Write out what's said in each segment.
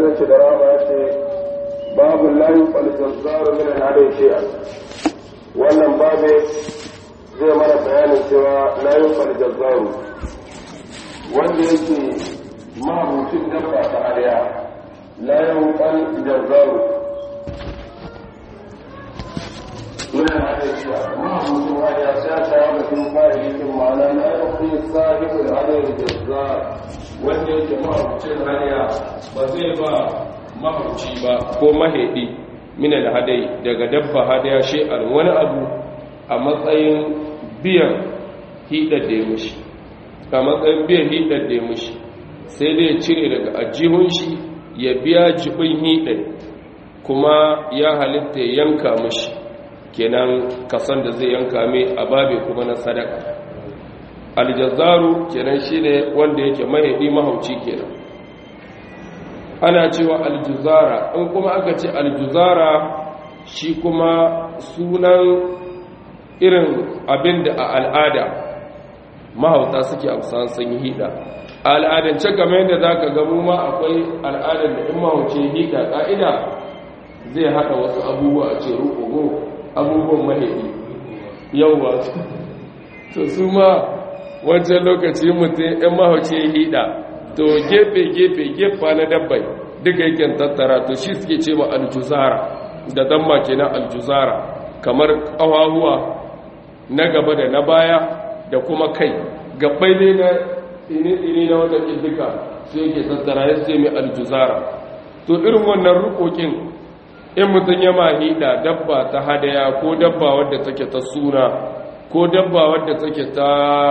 ce da rama ya ce babu layin falijazzaru min al'adai shi'a wannan babu zai mana bayanin cewa layin falijazzaru wanda yake mahabucin dabba ta ariya layin falijazzaru من الحديث ما هو هذا ساسا ومثل فائدة معنا لا يقضي صاحب الهدي الجزار wanda yake mahaukacin hanya ba zai ba mahauci ba ko mahaɗi minal hadai daga dabba hadaya shi'ar wani abu a matsayin biyan hidar da ya mushi a matsayin biyan hidar da ya mushi sai dai cire daga ajihun shi ya biya jibin hidar kuma ya halitta ya yanka mushi kenan kasan da zai yanka mai a babe kuma na sadaka aljazzaru kenan shine wanda yake mahaifi mahauci kenan ana cewa aljuzara in kuma aka ce aljuzara shi kuma sunan irin abin da a al'ada mahauta suke amsan sun yi hida a al'adance kamar yadda za ka gamu ma akwai al'adar da in mahauci hida ƙa'ida zai haɗa wasu abubuwa a ce rukugu abubuwan mahaifi yauwa to su ma wancan lokaci mutum yan mahauci hida to gefe-gefe gefa na dabbai duka yake tattara to shi suke ce ma aljuzara da damma ke na aljuzara kamar ƙawahuwa na gaba da na baya da kuma kai gabbai ne na tsini-tsini na wata duka su yake tattara ya ce mai aljuzara to irin wannan rukokin in mutum ya mahida dabba ta hadaya ko dabba wadda take ta suna ko dabba wadda take ta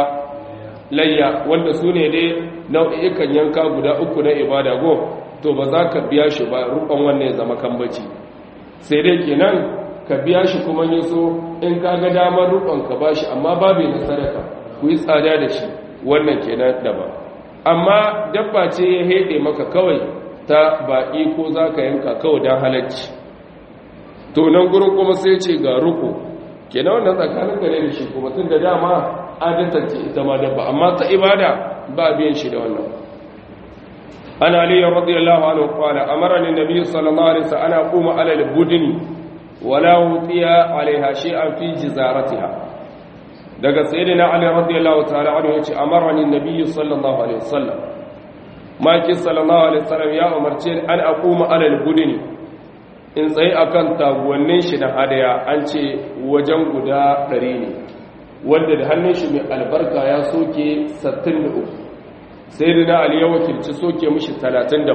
layya wanda su ne dai nau'ikan yanka guda uku na ibada go to ba za ka biya shi ba rukon wannan ya zama kambaci sai dai kenan ka biya shi kuma yi so in ka ga damar rukon ka ba shi amma babu na sadaka ku yi tsada da shi wannan kenan daban amma dabba ce ya haɗe maka kawai ta baƙi ko za ka yanka kawai don halarci to nan gurin kuma sai ce ga ruku kenan wannan tsakanin gare da shi kuma tun da dama adatance ita ma dabba amma ta ibada ba biyan shi da wannan ana aliyu radiyallahu anhu qala amarani nabiy sallallahu alaihi wasallam ana quma ala al-budni wala utiya alaiha shay'an fi jizaratiha daga sayyidina ali radiyallahu ta'ala anhu yace amarani nabiy sallallahu alaihi wasallam maki sallallahu alaihi wasallam ya umarce an aquma ala al-budni in tsaye akan taguwannin shi na hadaya an ce wajen guda ɗari ne wanda da hannun shi mai albarka ya soke 63 sai da na aliyar wakilci soke mushi 37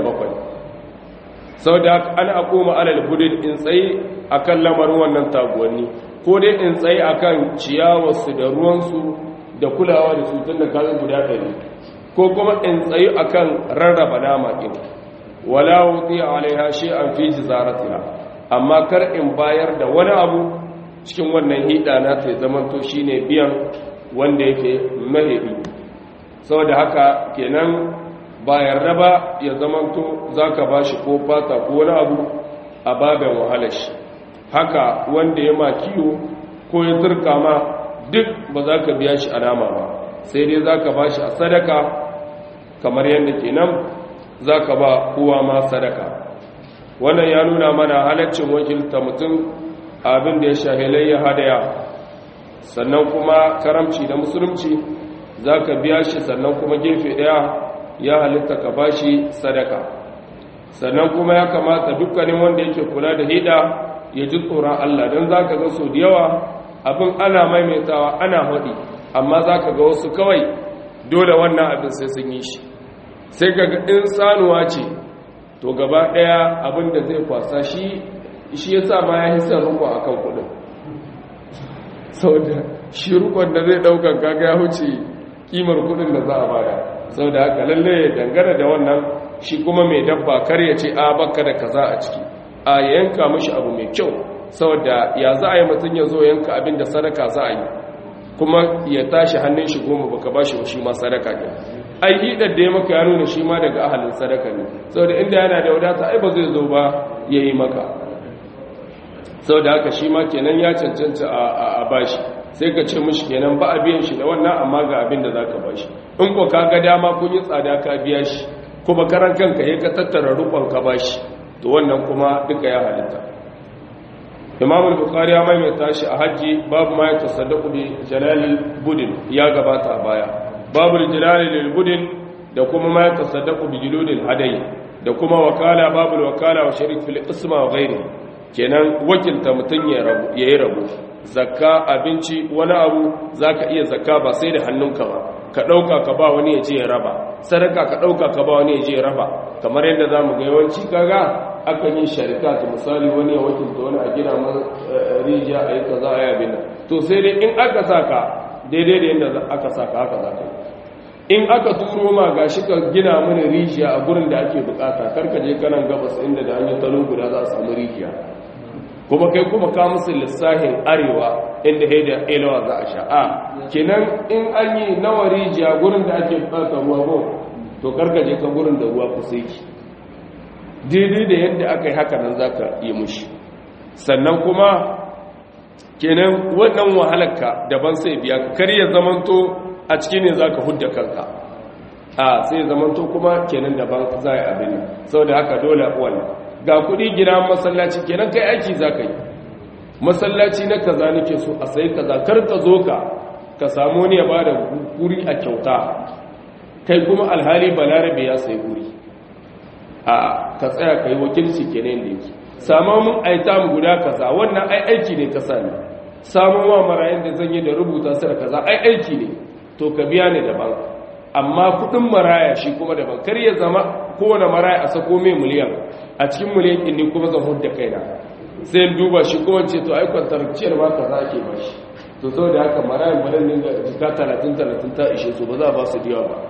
sau da an akoma alal budin in tsaye akan lamarin wannan taguwanni ko dai in tsaye akan ciyawarsu da ruwansu da kulawa da su tun da kazan guda ɗari ko kuma in tsaye akan rarraba nama ɗin wala wuti alaiha shay'an fi jizaratiha amma kar in bayar da wani abu cikin wannan hida na ta zamanto shine biyan wanda yake mahebi saboda haka kenan bayar raba ya zamanto zaka bashi ko fata ko wani abu a babin wahalar shi haka wanda ya ma kiwo ko ya turka ma duk ba za ka biya shi alama ba sai dai za ka bashi a sadaka kamar yadda kenan za ka ba kowa ma sadaka wannan ya nuna mana halaccin wakilta mutum abin da ya shahilai ya hadaya sannan kuma karamci da musulunci za ka biya shi sannan kuma gefe daya ya halitta ka ba shi sadaka sannan kuma ya kamata dukkanin wanda yake kula da hida ya ji tsoron Allah don za ka ga so da yawa abin ana maimaitawa ana haɗi amma za ka ga wasu kawai dole wannan abin sai sun yi shi sai ga in sanuwa ce to gaba ɗaya abin da zai kwasa shi shi ya sa ma ya hisar rukun a kan kudin sau da shi rukun da zai ɗaukan kaga ya huce kimar kudin da za a bada sau da haka lalle ya dangana da wannan shi kuma mai dabba kar ya ce a baka da kaza a ciki a yanka mashi abu mai kyau sau da ya za a yi mutum ya zo yanka abin da sadaka za a yi kuma ya tashi hannun shi goma baka ba shi shi ma sadaka ne ai hidar da ya maka ya nuna shi ma daga ahalin sadaka ne sau da inda yana da wadata ai ba zai zo ba ya yi maka sau da haka shi ma kenan ya cancanta a bashi sai ka ce mushi kenan ba a biyan shi da wannan amma ga abin da za ka bashi in ko ka ga dama kun yi tsada ka biya shi kuma karan kanka ya ka tattara rukon ka bashi to wannan kuma duka ya halitta imam al-bukhari ya maimaita shi a hajji babu ma ya tasaddaqu bi jalalil budin ya gabata a baya babu jalalil budin da kuma ma ya tasaddaqu bi juludil hadayi da kuma wakala babu wakala wa sharik fil isma wa ghairi kenan wakilta mutun ya rabu yayi rabu zakka abinci wani abu zaka iya zakka ba sai da hannunka ba ka dauka ka ba wani ya je ya raba sadaka ka dauka ka ba wani ya je ya raba kamar yadda zamu ga yawanci kaga akan yi sharika ta misali wani ya wakilta wani a gina man rijiya a yi kaza a yabi nan to sai dai in aka saka daidai da yadda aka saka haka za ka yi in aka turo ma ga shi ka gina mini rijiya a gurin da ake bukata karka je kanan gabas inda da hanyar talo guda za a samu rijiya kuma kai kuma ka musu lissahin arewa inda haida elawa za a sha a kenan in an yi nawa rijiya gurin da ake bukata ruwa ko to karka je ka gurin da ruwa kusa yake daidai da yadda aka yi haka nan za ka yi mushi sannan kuma kenan wannan wahalarka daban sai biya ka kar ya zamanto a ciki ne za ka hudda kanka a sai zamanto kuma kenan daban za a yi abin sau da haka dole wannan ga kudi gina masallaci kenan kai aiki za ka yi masallaci na kaza nake so a sai kaza kar ka zo ka ka samu ne ya ba da guri a kyauta kai kuma alhali balarabe ya sai guri a ka tsaya ka yi wakilci kenan da yake samun mun aita mu guda kaza wannan ai aiki ne ka sani samun wa marayin da zan yi da rubuta su da kaza ai aiki ne to ka biya ne daban amma kudin maraya shi kuma daban kar ya zama kowane maraya a sako mai miliyan a cikin miliyan ɗin ne kuma zan hudda kaina sai in duba shi kuma ce to ai kwantarciyar ma kaza ake ba shi to sau da haka marayan barin ne ga jika talatin talatin ta ishe su ba za a ba su biya ba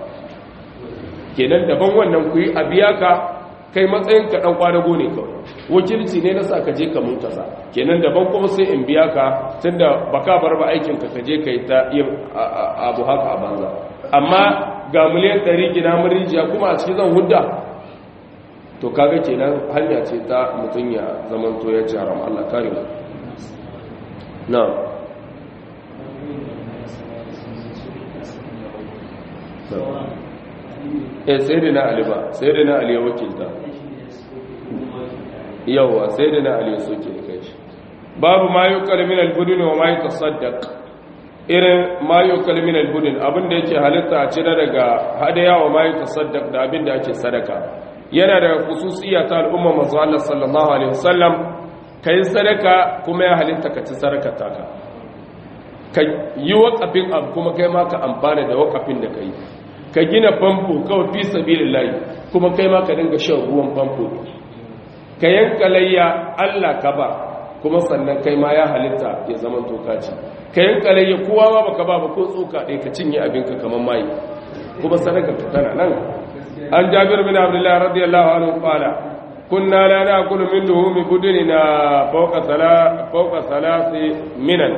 kenan daban wannan ku yi a biya ka kai matsayin ka dan kwadago ne kawai wakilci ne na sa ka je ka mun kasa kenan daban kuma sai in biya ka tunda baka bar ba aikin ka kaje kai ta yin abu haka a banza amma ga miliyan 100 gina murijiya kuma a cikin zan hudda to kaga kenan hanya ce ta mutun ya zaman to ya ci haram Allah kare mu na eh sai da na ali ba sai da na ali ya wakilta yawa sai da na ali ya soke da kai babu ma yukal min al-budun wa ma yatasaddaq irin ma yukal min al-budun abinda yake halitta a cire daga hadaya wa ma yatasaddaq da abinda ake sadaka yana da khususiyya ta al'umma manzo Allah sallallahu alaihi wasallam kai sadaka kuma ya halitta ka ci sadakar taka ka yi wakafin abu kuma kai ma ka amfana da wakafin da kai ka gina famfo kawai fi sabilillahi kuma kai ma ka dinga shan ruwan famfo ka yanka layya Allah ka ba kuma sannan kai ma ya halitta ya zama tokaci ka yanka layya kowa ma baka ba ba ko tsoka ɗaya ka cinye abinka kamar mai kuma sadaka ka tana nan an jabir bin abdullah radiyallahu anhu qala kunna la na'kulu min luhumi budunina fawqa sala fawqa salasi minan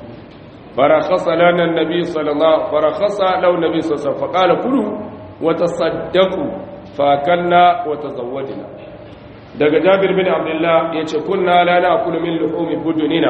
فرخص لنا النبي صلى الله فرخص له النبي صلى الله عليه وسلم فقال كلوا وتصدقوا فاكلنا وتزوجنا daga Jabir bin Abdullah yace kunna la na'kulu min luhumi budunina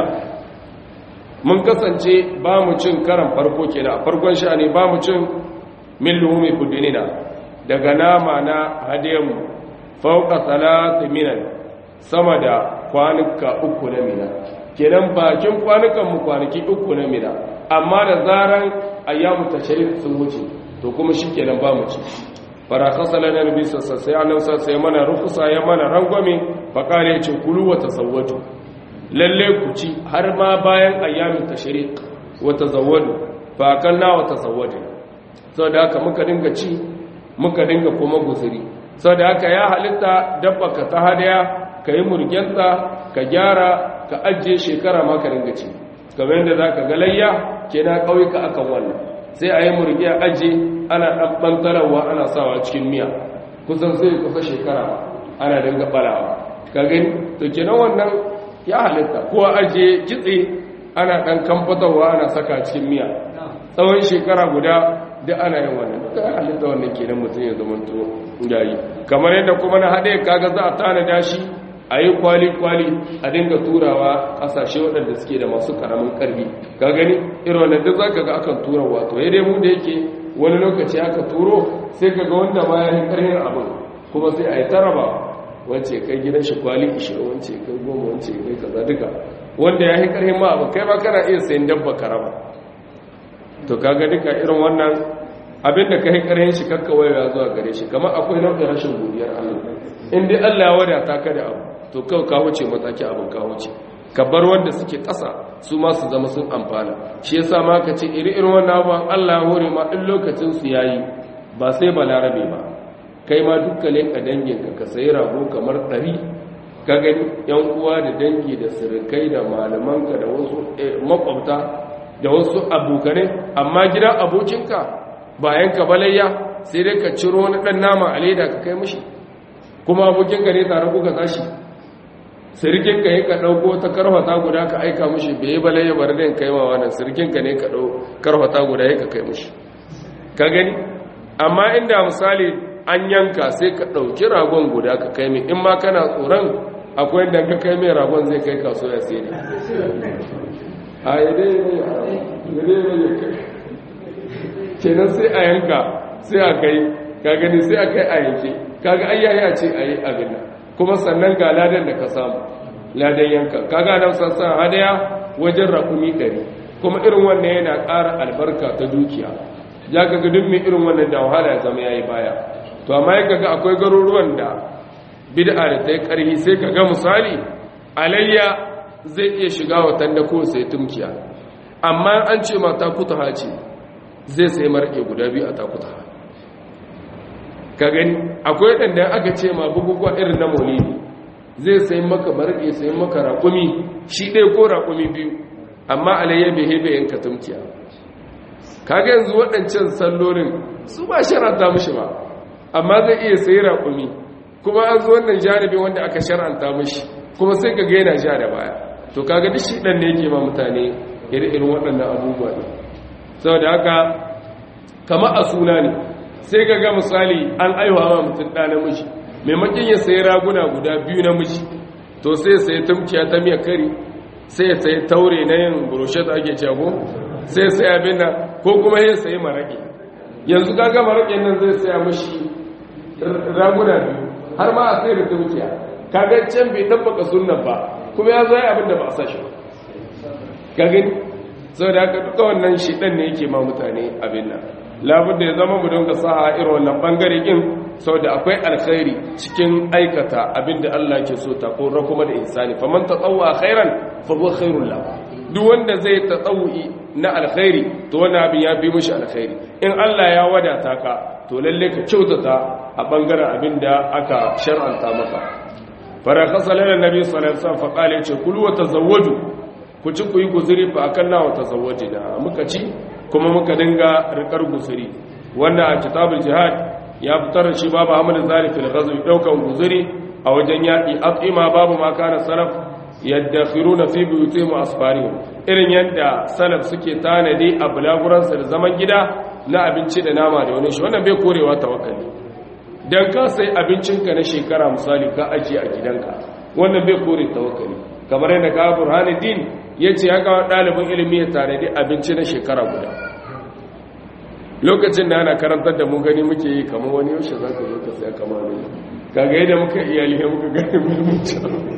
mun kasance ba mu cin karan farko kenan farkon sha'ani ba mu cin min luhumi budunina daga nama na hadiyan fauka salati minan sama da kwanuka uku na mina kenan bakin kwanukan mu kwanaki uku na mina amma da zaran ayyamu tashrik sun wuce to kuma shikenan ba mu ci farakasa lana nabi sassa sai annabi sassa ya mana rufusa ya mana rangwame fa kare ya ce kulu wa tasawwatu lalle ku ci har ma bayan ayyamu tashrik wa tazawwadu fa kanna wa tasawwadu saboda haka muka dinga ci muka dinga kuma guzuri saboda haka ya halitta dabba ka ta hadaya ka yi murgenta ka gyara ka ajiye shekara ma ka ringa ci kamar yadda za ka galayya ke na ƙauyuka akan wannan sai a yi murgi a ajiye ana ɗan ɓantararwa ana sawa cikin miya kusan sai kusa shekara ana dinga ɓarawa ka gani to kenan wannan ya halitta ko a ajiye kitse ana ɗan kamfatarwa ana saka cikin miya tsawon shekara guda duk ana yin wannan duka ya halitta wannan kenan mutum ya zama to yayi kamar yadda kuma na haɗe kaga za a tanada shi a yi kwali-kwali a dinga turawa ƙasashe waɗanda suke da masu ƙaramin ƙarfi ka gani irin wannan duk za ka ga akan tura wato ya dai mu da yake wani lokaci aka turo sai ka ga wanda ma ya yi ƙarfin abin kuma sai a yi taraba wance kai gidan shi kwali ishirin wance kai goma wance kai kaza duka wanda ya yi ƙarfin ma abin kai ba kana iya sayin dabba karama to kaga duka irin wannan abin da ka yi ƙarfin shi kakkawai ya zuwa gare shi kamar akwai nau'in rashin godiyar allah in dai allah ya wadata ka da abu to kawai ka wuce mataki abin ka wuce ka bar wanda suke ƙasa su ma su zama sun amfana shi yasa ma ka ce iri irin wannan abubuwan Allah ya hore ma in lokacin su yayi ba sai balarabe ba kai ma dukkan ka dangin ka ka sayi rago kamar ɗari ka gani yan uwa da dangi da sirikai da malamanka da wasu makwabta da wasu abokanai amma gidan abokinka bayan ka balayya sai dai ka ciro wani ɗan nama a leda ka kai mishi kuma abokinka ne tare kuka tashi sirkinka yi ka ɗauko ta karfata guda ka aika mushi bai bale ya bar da kai ma wannan sirkinka ne ka ɗau karfata guda ya ka kai mushi ka gani amma inda misali an yanka sai ka ɗauki ragon guda ka kai mai in ma kana tsoron akwai da ka kai mai ragon zai kai kaso ya sai a yi dai ne kai kenan sai a yanka sai a kai ka gani sai a kai a yanke kaga ayyaya ce a yi abin nan kuma sannan ga ladan da ka samu ladan yanka kaga nan sassan hadaya wajen rakumi ɗari kuma irin wannan yana ƙara albarka ta dukiya ya kaga duk mai irin wannan da wahala ya zama yayi baya to amma ya kaga akwai garuruwan da bid'a da ta yi ƙarfi sai kaga misali alayya zai iya shiga watan da ko sai tumkiya amma an ce ma ta kuta ce zai sai marke guda biyu a takuta ka gani akwai ɗanda aka ce ma bukukuwa irin na maulidi zai sai maka marke sai maka raƙumi shi ɗaya ko raƙumi biyu amma alayya bai hebe yanka tumkiya kaga yanzu waɗancan sallolin su ba sharanta mushi ba amma zai iya sayi raƙumi kuma an zo wannan janibin wanda aka sharanta mushi kuma sai ka gaina sha da baya to kaga duk shi ɗan ne yake ma mutane irin waɗannan abubuwa ne saboda haka kama a suna ne sai ka ga misali an aiwa ma mutum ɗa namiji maimakon ya sayi raguna guda biyu namiji to sai sai tumkiya ta miya kari sai ya sayi taure na yin burushet ake cago sai sai abin nan ko kuma ya sayi maraƙi yanzu kaga maraƙin nan zai saya mashi raguna biyu har ma a sai da tumkiya kaga can bai tabbaka sunan ba kuma ya zo abin da ba a sa shi ka gani sau da haka duka wannan shi ɗan ne yake ma mutane abin nan labar da ya zama mu don ka sa a irin wannan ɓangare ƙin sau da akwai alkhairi cikin aikata abin da Allah ke so ta ƙora kuma da insani faman ta tsawo a khairan fago khairun la duk wanda zai ta tsawo'i na alkhairi to wani abin ya fi mushi alkhairi in Allah ya wadata ka to lalle ka kyautata a ɓangaren abin da aka shar'anta maka fara kasa lalar nabi sallallahu alaihi wasallam fa qala ce kulu wa tazawwaju ku ci ku yi guzuri fa akan nawa tazawwaji da muka ci kuma muka dinga rikar guzuri wannan a kitabul jihad ya fitar da shi babu hamad zari fil ghazwi daukan guzuri a wajen yaki atima babu ma kana salaf yaddakhiruna fi buyutihim asfarihim irin yadda salaf suke tanadi a bulaguran da zaman gida na abinci da nama da wani shi wannan bai korewa tawakkali dan ka sai abincinka na shekara misali ka ajiye a gidanka wannan bai kore tawakkali kamar yadda ka burhanuddin ya ce ya kawo ɗalibin ilimi ya tare da abinci na shekara guda lokacin da ana karantar da mu gani muke yi kamar wani yaushe za ka zo ka saya kama ne kaga yadda muka iyali ya muka gani muhimmanci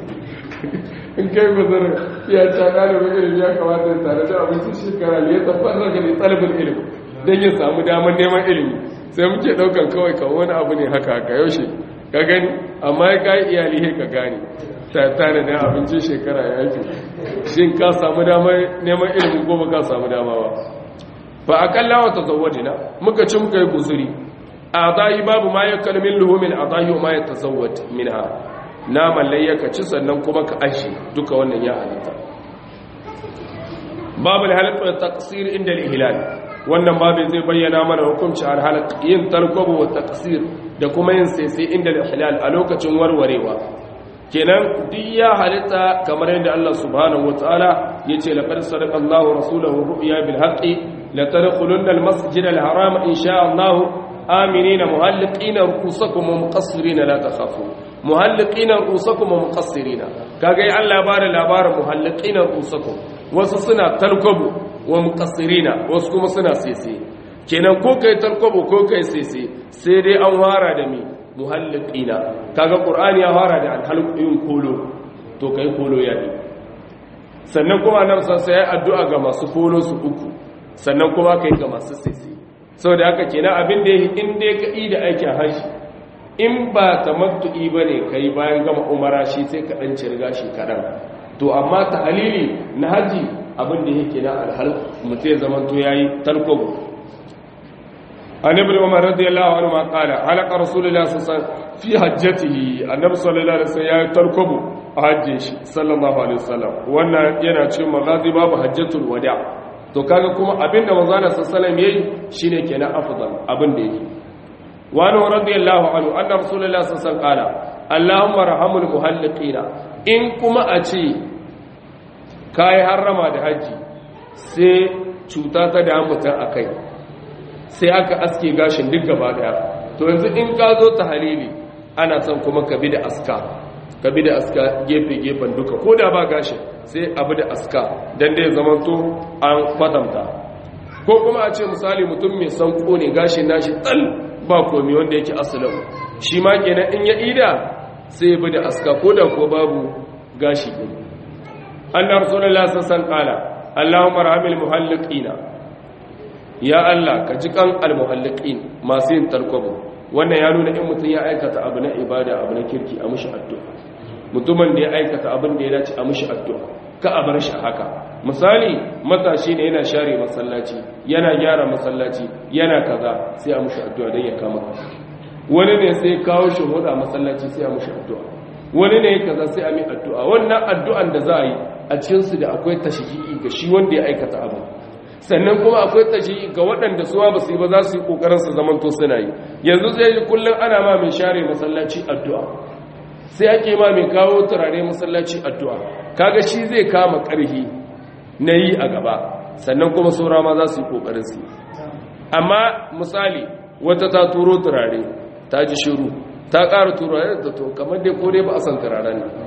in kai bazar ya ca ɗalibin ilimi ya kamata ya tare da abinci shekara ne ya tafar da ne ɗalibin ilimi don ya samu damar neman ilimi sai muke ɗaukan kawai kamar wani abu ne haka haka yaushe ka gani amma ya kayi iyali ka gane tare da abincin shekara ya yake shin ka samu damar neman ilimin ko ba ka samu dama ba ba a kalla wata zawajina muka ci muka yi guzuri a zahi babu ma ya kalmin luhumin a zahi ma ya tasawwat min ha naman layyaka ci sannan kuma ka ashi duka wannan ya halitta babu halittar taqsir inda al-ihlal wannan babu zai bayyana mana hukunci al-halaq yin tarkobo wa taqsir da kuma yin sai inda al-ihlal a lokacin warwarewa kenan duk ya halitta kamar yadda Allah subhanahu wataala yace laqad sadaqa Allahu rasulahu ru'ya bil haqqi la tadkhulunna al masjid al haram insha Allah aminina muhalliqina rukusakum wa muqassirina la takhafu muhalliqina rukusakum wa muqassirina kaga ai Allah ba da labarin muhalliqina rukusakum wasu suna talkabu wa muqassirina wasu kuma suna sese kenan ko kai talkabu ko kai sese sai dai an fara da mi muhalliqina kaga qur'ani ya fara da alhalqin kolo to kai kolo ya ne sannan kuma nan san sai addu'a ga masu kolo su uku sannan kuma kai ga masu sese saboda haka kenan abin da yake in dai ka yi da aikin haji in ba tamattu'i bane kai bayan gama umara shi sai ka dan cirga shi kadan to amma tahlili na haji abin da yake na alhal mutai zaman to yayi talkobo an ibn umar radiyallahu anhu ma qala halaka rasulullahi sallallahu alaihi wasallam fi hajjatihi annabi sallallahu alaihi wasallam yayi talkobo a hajjin shi sallallahu alaihi wasallam wannan yana cikin magazi babu hajjatul wada' to kaga kuma abinda manzana sallallahu yayi shine kenan afdal abin da yake wa anhu radiyallahu anhu anna rasulullah sallallahu alaihi wasallam allahumma rahamul muhalliqina in kuma a ce kai harrama da haji sai cuta ta da mutan akai sai aka aske gashin duk gaba daya to yanzu in ka zo ta halili ana son kuma ka bi da aska ka bi da aska gefe-gefen duka ko da ba gashin sai abu da aska don dai zamanto an kwatanta ko kuma a ce misali mutum mai san ne gashin nashi tsal ba komi wanda yake asalin shi ma kenan in ya ida sai ya bi da aska ko da ko babu gashi ɗin an na rasulullah sassan kala allahumma rahamil muhalliqina ya allah ka ji kan almuhalliqin masu yin tarkwabo wannan ya nuna in mutum ya aikata abu na ibada abu na kirki a mushi addu'a mutumin da ya aikata abin da ya dace a mushi addu'a ka a bar shi haka misali matashi ne yana share masallaci yana gyara masallaci yana kaza sai a mushi addu'a don ya kama wani ne sai kawo shi huda masallaci sai a mushi addu'a wani ne kaza sai a mi addu'a wannan addu'an da za a yi a cikinsu da akwai tashiki ga shi wanda ya aikata abin sannan kuma akwai tashiki ga waɗanda suwa ba su yi ba za su yi ƙoƙarin su zamanto suna yi yanzu zai yi kullum ana ma mai share masallaci addu'a sai ake ma mai kawo turare masallaci addu'a kaga shi zai kama ƙarhi na yi a gaba sannan kuma saura ma za su yi ƙoƙarin su amma misali wata ta turo turare ta ji shiru ta ƙara turare da to kamar dai ko dai ba a san turaren ne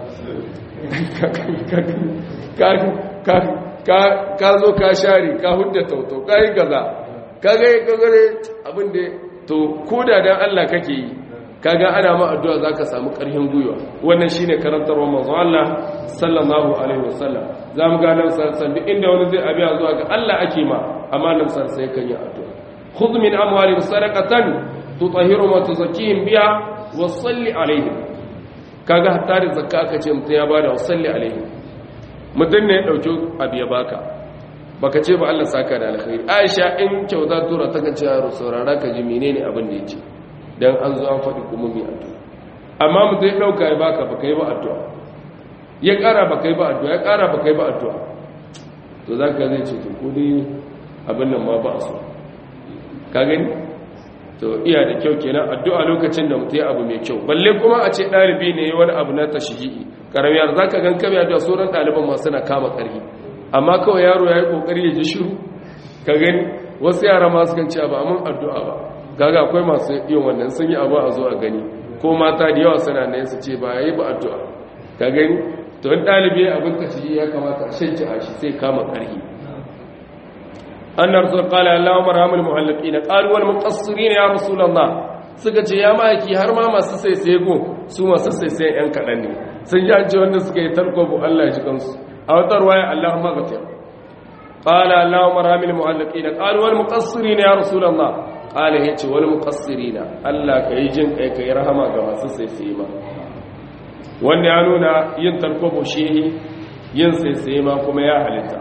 ka zo ka share ka hudda tauto ka yi gaza ka gai gagare abin da to ko da dan Allah kake yi kaga ana ma addu'a zaka samu ƙarfin gwiwa wannan shine karantarwa manzo Allah sallallahu alaihi wasallam zamu ga nan sarsan duk inda wani zai abiya zuwa ga Allah ake ma amma nan sarsan yakan yi addu'a khudh min amwalihim sadaqatan tutahhiru wa tuzakkihim biha wa salli alaihim kaga hatta da zakka aka ce mutum ya bada wa salli alaihim mutum ne ya dauki abu ya baka baka ce ba Allah saka da alkhairi Aisha in kyauta tura ta kace yaro saurara ka ji menene abin da yake dan an zo an faɗi kuma mai addu'a amma mutum ya ɗauka ya baka ba kai ba addu'a ya ƙara ba kai ba addu'a ya ƙara ba kai ba addu'a to za ka zai ce to kudi abin nan ma ba a so ka gani to iya da kyau kenan addu'a lokacin da mutum ya abu mai kyau balle kuma a ce ɗalibi ne wani abu na tashihi karamiyar za ka gan kame addu'a sauran ɗaliban ma suna kama ƙarfi amma kawai yaro ya yi ƙoƙari ya ji shiru ka gani wasu yara ma su kan ce ba mun addu'a ba gaga akwai masu yin wannan sun yi abu a zo a gani ko mata da yawa suna nan su ce ba yi ba addu'a ka gani to in ɗalibi abin ta shi ya kamata a shanci a shi sai kama ƙarhi an na rasul kala allahun marhamul muhallaki na ƙaluwar muƙassiri ne ya rasulallah suka ce ya ma'aiki har ma masu sai sai go su masu sai sai yan kaɗan ne sun ji an ce wanda suka yi tarkobu allah ya ji kansu a wata ruwaya allahun magafiyar قال اللهم ارحم المعلقين قال والمقصرين يا رسول الله قال yace wal muqassirina Allah kai jin kai kai rahama ga masu saisaye ma wanda ya nuna yin tarkobo shi yin saisaye ma kuma ya halitta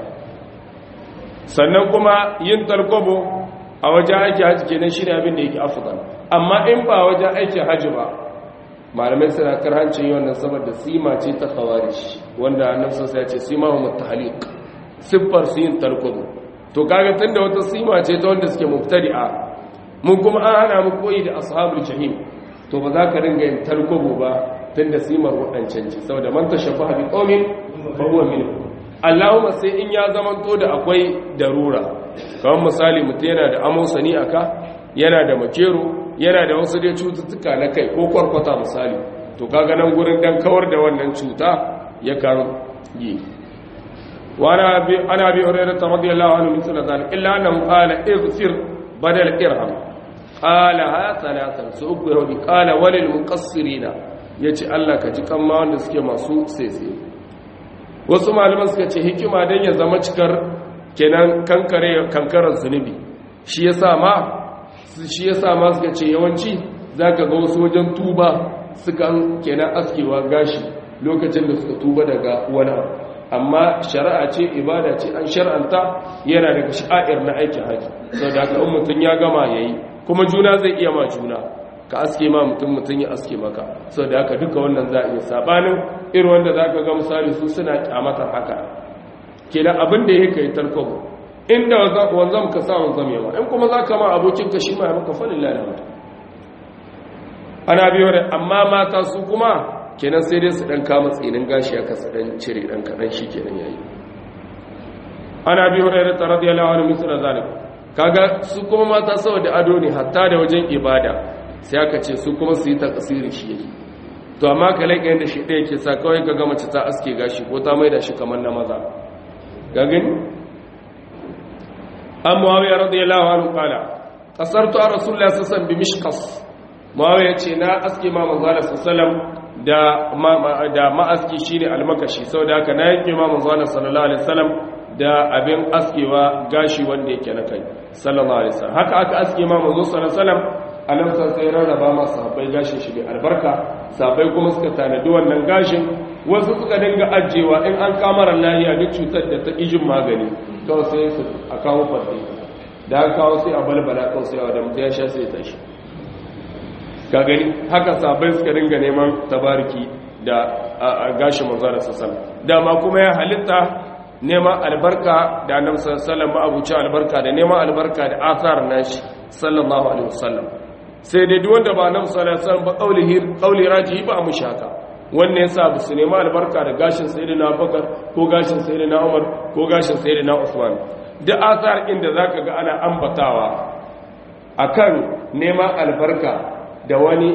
sannan kuma yin tarkobo a wajen aiki haji kenan shine abin da yake afdal amma in ba wajen aikin haji ba malamai suna karhancin yi wannan saboda sima ce ta khawarij wanda annabi sai ya ce sima hum tahliq siffar su yin tarkubu to kaga tunda wata sima ce ta wanda suke mubtadi'a mun kuma an hana mu koyi da ashabul jahim to ba za ka ringa yin tarkubu ba tunda simar wadancan ce saboda man tashabbaha bi qaumin fa huwa minhum Allahumma sai in ya zamanto da akwai darura kamar misali mutum yana da amosani aka yana da makero yana da wasu dai cututtuka na kai ko kwarkwata misali to kaga nan gurin dan kawar da wannan cuta ya kan yi وانا ابي انا ابي هريره رضي الله عنه مثل ذلك الا انه قال اغفر بدل ارحم قالها ثلاثا سوق يهودي قال وللمقصرين yace Allah ka ji kan ma wanda suke masu sese wasu malaman suka ce hikima dan ya zama cikar kenan kankare kankarar zunubi shi yasa ma shi yasa ma suka ce yawanci zaka ga wasu wajen tuba sukan kenan askewa gashi lokacin da suka tuba daga wani abu amma shari'a ce ibada ce an shar'anta yana daga sha'ir na aikin haji sau da aka mutum ya gama ya yi kuma juna zai iya ma juna ka aske ma mutum mutum ya aske maka sau da aka duka wannan za a iya sabanin irin wanda za ka ga misali su suna kyamatar haka kenan abin da ya kai tarkobo inda wanzam ka sa wanzam yawa in kuma za ka ma abokin ka shi ma ya maka falin lalata ana biyo da amma mata su kuma kenan sai dai su dan kama tsinin gashi aka su dan cire dan kadan shi kenan yayi ana bi hurairah radiyallahu anhu misal zalik kaga su kuma mata saboda ado ne hatta da wajen ibada sai aka ce su kuma su yi takasiri shi yake to amma kalai kayan da shi ɗaya ke sa kawai ka ga mace ta aske gashi ko ta maida shi kamar na maza ga gani an muawiya radiyallahu anhu qala qasartu ar rasulullahi sallallahu alaihi wasallam bi mishqas muawiya ce na aske ma manzo sallallahu da da ma'aski shine almakashi saboda haka na yanke ma manzo Allah sallallahu alaihi wasallam da abin askewa gashi wanda yake na kai sallallahu alaihi wasallam haka aka aske ma manzo sallallahu alaihi wasallam annabi sai rarraba ma sahabbai gashin shi mai albarka sahabbai kuma suka tanadi wannan gashin wasu suka dinga ajewa in an kamara lahiya duk cutar da ta ijin magani kawai sai su a kawo fadi da aka kawo sai a balbala kawai sai a da mutum ya sha sai ya tashi ka gani haka sabai suka ringa neman tabariki da gashi manzo da sassan dama kuma ya halitta neman albarka da annabi sallallahu alaihi abuci albarka da neman albarka da athar nashi sallallahu alaihi wasallam sai dai duk wanda ba annabi sallallahu alaihi wasallam ba qaulihi qauli rajihi ba mu shaka wannan yasa ba su neman albarka da gashin sayyidina Abubakar ko gashin sayyidina Umar ko gashin sayyidina Usman da athar inda zaka ga ana ambatawa akan neman albarka da wani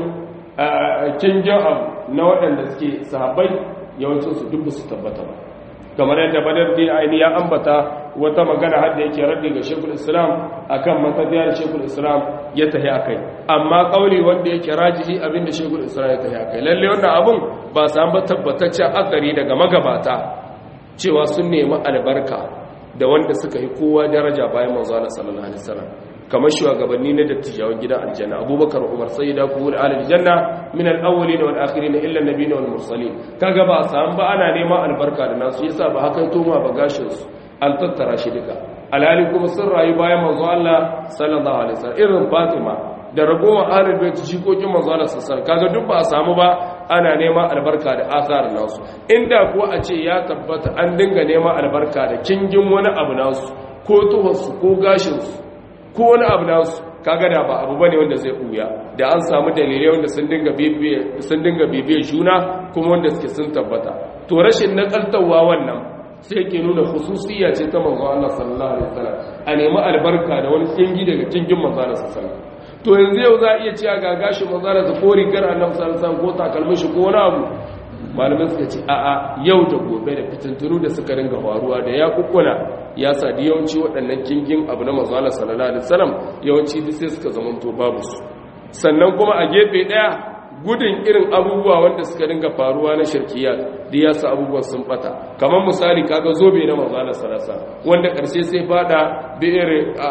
canjin abu na waɗanda suke sahabbai yawancinsu duk su tabbata ba kamar yadda badar din aini ya ambata wata magana har da yake raddi ga shekul islam akan matafiyar shekul islam ya tahi akai amma kauli wanda yake rajihi abinda shekul islam ya tahi akai lalle wannan abun ba san ba tabbataccen akari daga magabata cewa sun nemi albarka da wanda suka yi kowa daraja bayan manzo Allah sallallahu alaihi wasallam kamar shugabanni na dattijawan gidan aljanna abubakar umar sayyida kuhul alal janna min al-awwalin wal akhirin illa an-nabiyyin wal mursalin kaga ba san ba ana neman albarka da nasu yasa ba hakan toma ba gashin su an tattara shi duka alhali kuma sun rayu bayan manzo Allah sallallahu alaihi wasallam irin Fatima da ragowar ahlul bait jikokin manzo Allah sallallahu kaga duk ba a samu ba ana neman albarka da asar nasu inda kuwa a ce ya tabbata an dinga neman albarka da kingin wani abu nasu ko tuhonsu ko gashinsu ko wani abu nasu kaga da ba abu bane wanda zai buya da an samu dalilai wanda sun dinga bibiye sun dinga bibiye juna kuma wanda suke sun tabbata to rashin nakaltawa wannan sai yake nuna khususiyya ce ta manzo Allah sallallahu alaihi wasallam a nemi albarka da wani kingi daga kingin manzo Allah sallallahu alaihi wasallam to yanzu yau za a iya cewa ga gashi manzo Allah da ko rigar annabi sallallahu alaihi wasallam ko takalmin shi ko wani abu malamai suka ce a'a yau da gobe da fitintunu da suka ringa faruwa da ya kukkuna ya sa da yawanci waɗannan kingin abu na manzo Allah sallallahu alaihi wasallam yawanci duk sai suka zamanto babu su sannan kuma a gefe daya gudun irin abubuwa wanda suka ringa faruwa na shirkiyat da ya sa abubuwan sun bata kamar misali kaga zobe na manzo Allah sallallahu alaihi wasallam wanda karshe sai fada bi'ir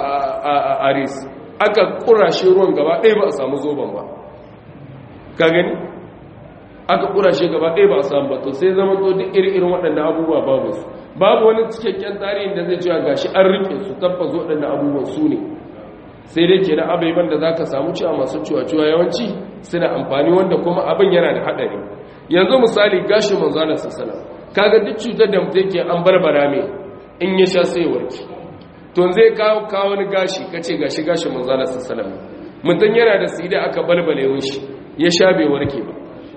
aris aka kurashe ruwan gaba ɗaya ba a samu zoben ba ka gani aka kurashe gaba ɗaya ba a samu ba to sai zama to duk irin waɗannan abubuwa babu su babu wani cikakken tarihin da zai cewa gashi an rike su tabbas waɗannan abubuwan su ne sai dai ke na abaiban da za ka samu cewa masu cuwa-cuwa yawanci suna amfani wanda kuma abin yana da haɗari yanzu misali gashi manzanar sassana kaga duk cutar da mutum ke an barbara mai in ya sha sai warki to zai kawo kawo wani gashi kace gashi gashi manzanar sassana mutum yana da sida aka balbale shi ya sha bai warke ba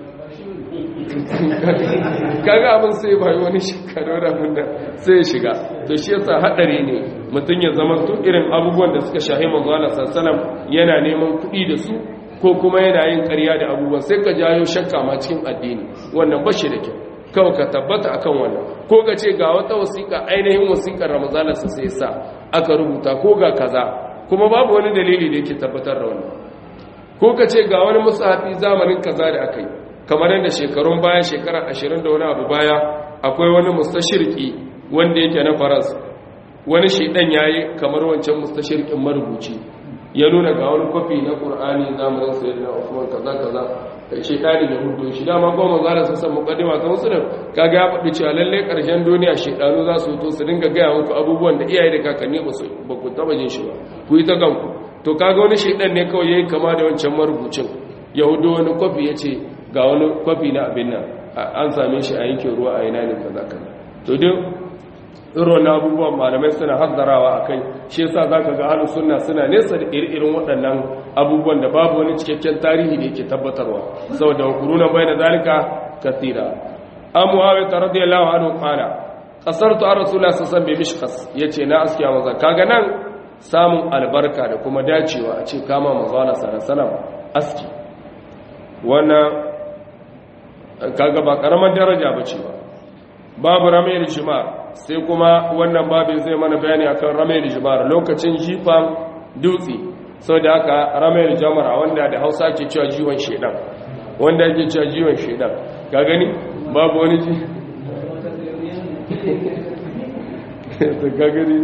kaga abin sai bai wani shekaru da abinda sai ya shiga to shi yasa hadari ne mutum ya zama to irin abubuwan da suka shahi manzo Allah sallallahu yana neman kuɗi da su ko kuma yana yin ƙarya da abubuwan sai ka jayo shakka ma cikin addini wannan ba shi da kyau kawai ka tabbata akan wannan ko ka ce ga wata wasiƙa ainihin wasiƙar ramazalarsa sai sa aka rubuta ko ga kaza kuma babu wani dalili da yake tabbatar da wannan ko ka ce ga wani musahafi zamanin kaza da aka yi kamar yadda shekarun baya shekara ashirin da wani abu baya akwai wani mustashirki wanda yake na faras wani shaidan ya yi kamar wancan mustashirkin marubuci ya nuna ga wani kwafi na ƙur'ani zamanin sayar da usman kaza kaza shaidani da hudu shi dama goma za su san mukaddima ta musulun kaga ya faɗi cewa lallai ƙarshen duniya shaidanu za su to su dinga gaya muku abubuwan da iyaye da kakanni ba su ba ku taɓa jin shi ba ku yi ta kanku to kaga wani shaidan ne kawai yayi kama da wancan marubucin yahudu wani kwafi ya ce ga wani kwafi na abin nan an same shi a yankin ruwa a ina ne kaza kaza to duk irin na abubuwan malamai suna hazzarawa a kai shi yasa za ka ga halin suna suna nesa da iri-irin waɗannan abubuwan da babu wani cikakken tarihi da yake tabbatarwa saboda hukurunan bai da zalika kasira an muhawi ta radiyallahu anhu qala qasartu an rasulullah sallallahu alaihi wasallam yace na askiya maza kaga nan samun albarka da kuma dacewa a ce kama manzo Allah sallallahu aski wannan kaga ba karamar daraja bace ba babu ramayar jimar sai kuma wannan babin zai mana bayani akan ramayar jimar lokacin jifan dutse sau da aka ramayar jamara wanda da hausa ke cewa jiwon shedan wanda ke cewa jiwon shedan ka gani babu wani ji ka gani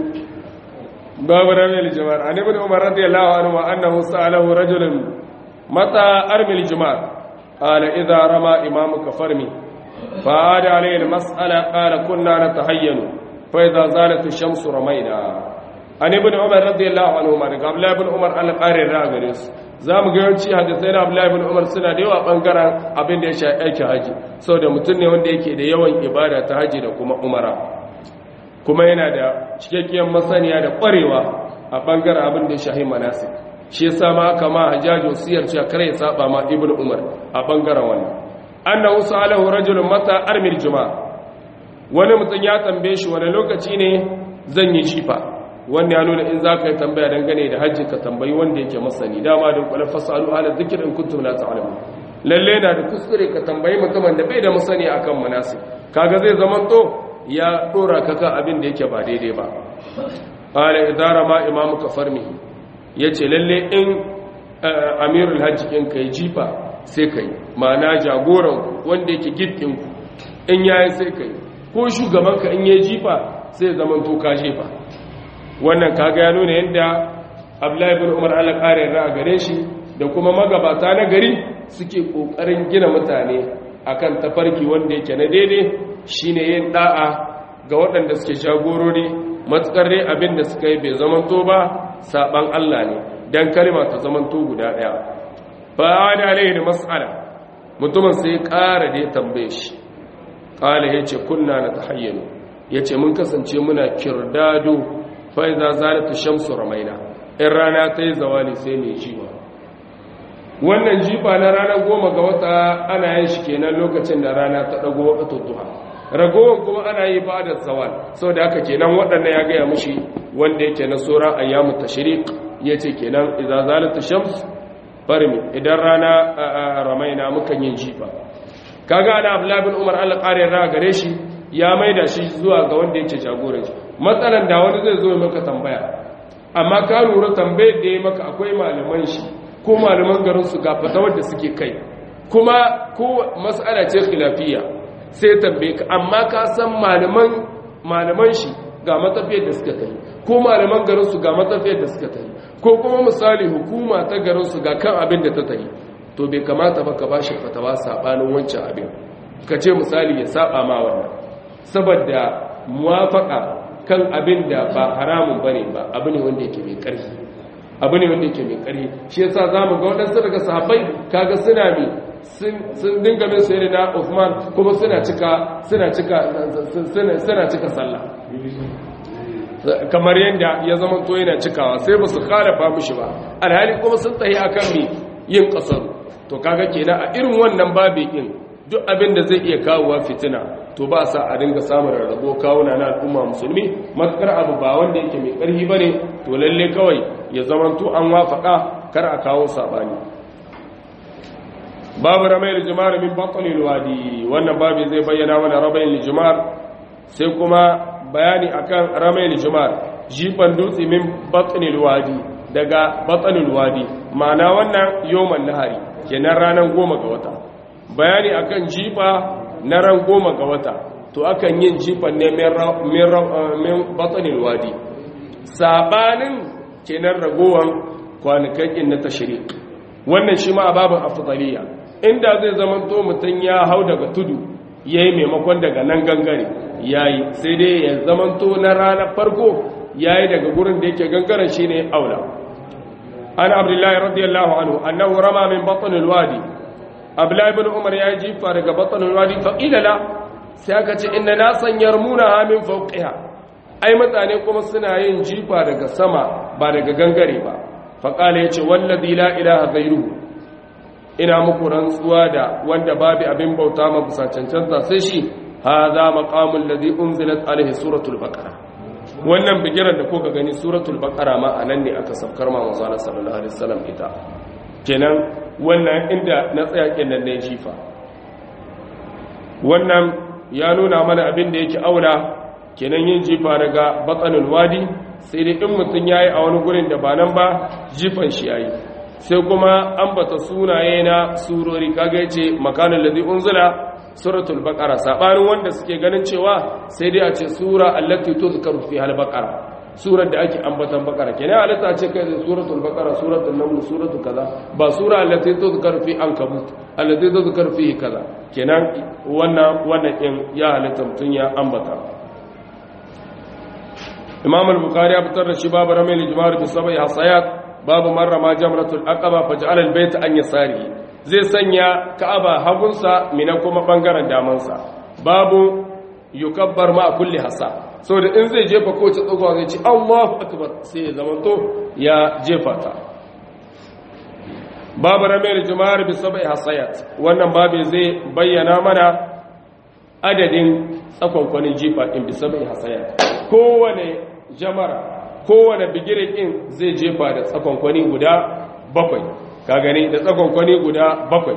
babu ramayar jimar an ibn umar radiyallahu anhu wa annahu sa'alahu rajulun mata armil jimar قال إذا رمى إمامك فرمي فعاد عليه المسألة قال كنا نتهين فإذا زالت الشمس رمينا عن ابن عمر رضي الله عنهما قال لا ابن عمر على قارئ الراغرس zamu ga yawanci hadisai na Abdullahi ibn Umar suna da yawa bangaren abin da ya shafi aiki haji saboda mutum ne wanda yake da yawan ibada ta haji da kuma umara kuma yana da cikakkiyar masaniya da kwarewa a bangaren abin da ya shafi manasik shi yasa ma aka ma hajjaji wasiyar cewa kare ya saba ma ibn Umar a bangaren wannan annahu salahu rajulun mata armil juma'a wani mutum ya tambaye shi wani lokaci ne zan yi jifa wanda ya nuna in za ka yi tambaya dangane da hajji ka tambayi wanda yake masani dama da kwalar fasalu ala zikir in kuntum la ta'lamun lalle na da kuskure ka tambayi mutumin da bai da masani akan manasi kaga zai zaman to ya dora ka kan abin da yake ba daidai ba qala idara ma imamu ka farmihi yace lalle in amirul hajji in kai jifa sai kai ma'ana jagoran wanda yake gidin ku in yayi sai kai ko shugabanka in yayi jifa sai zaman to ka jefa wannan kaga ya nuna yadda Abdullahi ibn Umar Allah kare ra gare shi da kuma magabata na gari suke kokarin gina mutane akan tafarki wanda yake na daidai shine yin da'a ga waɗanda suke jagorori matsakar dai abin da suka yi bai zamanto ba saban Allah ne dan kalma ta zamanto guda daya fa da alaihi da mas'ala mutumin sai ƙara da ya tambaye shi qala yace kunna natahayyanu yace mun kasance muna kirdado fa idza zalatu shamsu ramaina in rana ta yi zawali sai mai jiba wannan jifa na ranar goma ga wata ana yin shi kenan lokacin da rana ta dago wata duha ragowar kuma ana yi ba da zawal sau da haka kenan waɗannan ya gaya mushi wanda yake na sauran ayyamu tashriq ya ce kenan idza zalatu shams farmi idan rana ramaina mukan yin jifa kaga ana abdullahi bin umar Allah ƙarin ra gare shi ya maida shi zuwa ga wanda yake jagoran shi matsalan da wani zai zo maka tambaya amma ka lura tambayar da ya maka akwai malaman shi ko malaman garin su ga fatawar da suke kai kuma ko mas'ala ce khilafiyya sai tambaye ka amma ka san malaman malaman shi ga matafiyar da suka kai ko malaman garin su ga matafiyar da suka kai ko kuma misali hukuma ta garin su ga kan abin da ta tayi to bai kamata ba ka bashi fatawa sabanin wancan abin ka ce misali ya saba ma wannan saboda muwafaka kan abin da ba haramun bane ba abu ne wanda yake mai ƙarfi abu ne wanda yake mai ƙarfi shi yasa zamu ga wadansu daga sahabbai kaga suna mi sun dinga min sai na Uthman kuma suna cika suna cika suna cika sallah kamar yanda ya zama to yana cikawa sai ba su khalafa mishi ba alhali kuma sun tahi akan mi yin kasaru to kaga kenan a irin wannan babi din duk abin da zai iya kawowa fitina to ba sa a dinga samun rarrabo kawuna na al'umma musulmi matukar abu ba wanda yake mai ƙarfi bane to lalle kawai ya zamanto an wafaka kar a kawo sabani babu ramayil jumar min batanil wadi wannan babu zai bayyana mana ramayil jumar sai kuma bayani akan ramayil jumar jifan dutse min batanil wadi daga batanil wadi ma'ana wannan yoman nahari kenan ranar goma ga wata bayani akan jifa na ran goma ga wata to akan yin jifan ne min batanil wadi sabanin kenan ragowan kwanakan na tashrik wannan shi ma babin afdaliya inda zai zama to mutum ya hau daga tudu yayi maimakon daga nan gangare yayi sai dai ya zama to na ranar farko yayi daga gurin da yake gangaren shine aula an abdullahi radiyallahu anhu annahu rama min batn alwadi abdullahi ibn umar ya jifa daga batn alwadi fa qila la sai aka ce inna nasan yarmuna min fawqiha ai mutane kuma suna yin jifa daga sama ba daga gangare ba faƙala ya ce wallazi la ilaha gairu ina muku rantsuwa da wanda babu abin bauta ma bisa cancanta sai shi hadha maqamul ladhi unzilat alaihi suratul baqara wannan bigiran da kuka gani suratul baqara ma anan ne aka sabkar ma manzo sallallahu alaihi wasallam ita kenan wannan inda na tsaya kenan ne jifa wannan ya nuna mana abin da yake aula kenan yin jifa daga batsanul wadi sai dai in mutum ya yi a wani gurin da ba nan ba jifan shi ya yi sai kuma ambata sunaye na surori kaga ya ce makanin ladi unzula suratul baqara sabanin wanda suke ganin cewa sai dai a ce sura allati tuzkaru fi hal baqara surar da ake ambatan baqara kenan halitta ce kai da suratul baqara suratul naml suratul kaza ba sura allati tuzkaru fi ankabut allati tuzkaru fi kaza kenan wannan wannan din ya halitta mutun ya ambata imam al-bukhari ya fitar da shi babu ramil ijmar bi sabai hasayat babu marra ma jamratul aqaba faj'al al-bayt an yasari zai sanya ka'aba hagunsa mina kuma bangaren damansa babu yukabbar ma kulli hasa saboda in zai jefa ko ta tsogo zai ce Allahu akbar sai ya zamanto ya jefa ta babu ramil ijmar bi sabai hasayat wannan babu zai bayyana mana adadin tsakonkwanin jifa din bi sabai hasayat kowane jamara kowane bigirin ɗin zai jefa da tsakonkwani guda bakwai ka gani da tsakonkwani guda bakwai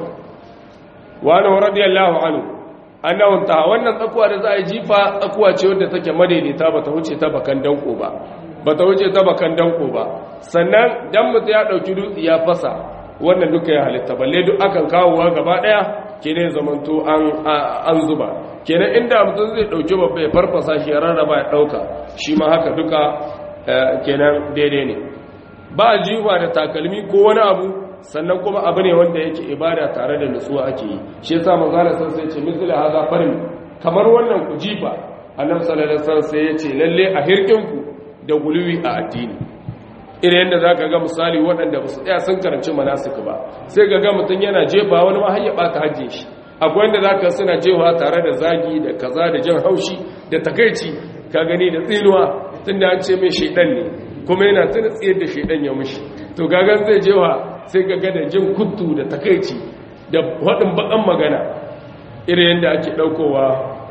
wani radiyallahu anhu annahun ta wannan tsakuwa da za a yi jifa tsakuwa ce wadda take madaidaita ba ta wuce ta bakan danko ba ba ta wuce ta bakan danko ba sannan dan mutu ya ɗauki dutse ya fasa wannan duka ya halitta balle duk akan kawowa gaba ɗaya kenan zamanto an zuba kenan inda mutum zai dauki babba ya farfasa shi ya rarraba ya dauka shi ma haka duka kenan daidai ne ba jiwa da takalmi ko wani abu sannan kuma abu ne wanda yake ibada tare da nutsuwa ake yi shi yasa manzo Allah san sai ce misali haza farin kamar wannan ku jifa annabi sallallahu alaihi wasallam sai ya ce lalle a hirkin ku da guluwi a addini irin yadda zaka ga misali waɗanda ba su tsaya sun karanci manasik ba sai ga ga mutum yana jefa wani ma har ya bata hajjin shi akwai wanda zaka suna jewa tare da zagi da kaza da jan haushi da takaici ka gani da tsinuwa tunda an ce mai shedan ne kuma yana tuna tsiyar da shedan ya mushi to gagan zai jewa sai ga da jin kuttu da takaici da waɗin bakan magana irin yadda ake ɗaukowa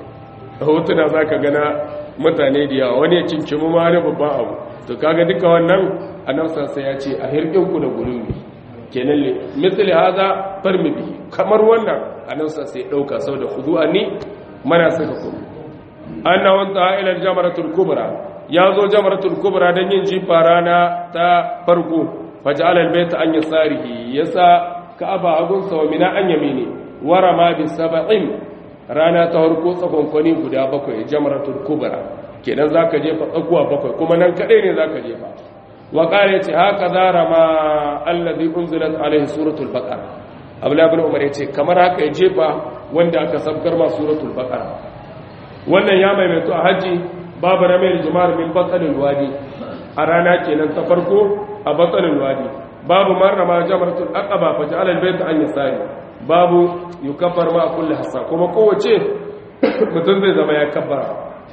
a hotuna za ka gana mutane da yawa wani ya cincimu ma wani babban abu to kaga duka wannan annabsa sai ya ce a hirɗinku da gulumi kenan le misali haza farmi bi kamar wannan annabsa sai ɗauka sau da hudu'a ni mana suka kuma anna wanta ila jamaratul kubra ya zo jamaratul kubra don yin jifa rana ta farko faj'al al-bayta an yasarihi yasa ka'aba agunsa wa mina an yamini warama bi sab'in rana ta farko tsakonkwani guda bakwai jamratul kubra kenan zaka jefa tsakuwa bakwai kuma nan kadai ne zaka jefa wa qala yace haka zarama alladhi unzilat alaihi suratul baqara abdullah ibn umar yace kamar haka ya jefa wanda aka sabkar ma suratul baqara wannan ya maimaito a haji babu ramil jumar min batsalil wadi a rana kenan ta farko a batsalil wadi babu marrama jamratul aqaba fa ja'ala al-bayt an yasari babu yukaffar ma kulli hasa kuma kowace mutum zai zama ya kabbara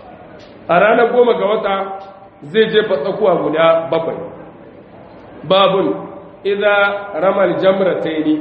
a ranar goma ga wata zai jefa tsakuwa guda bakwai babun idza ramal jamrataini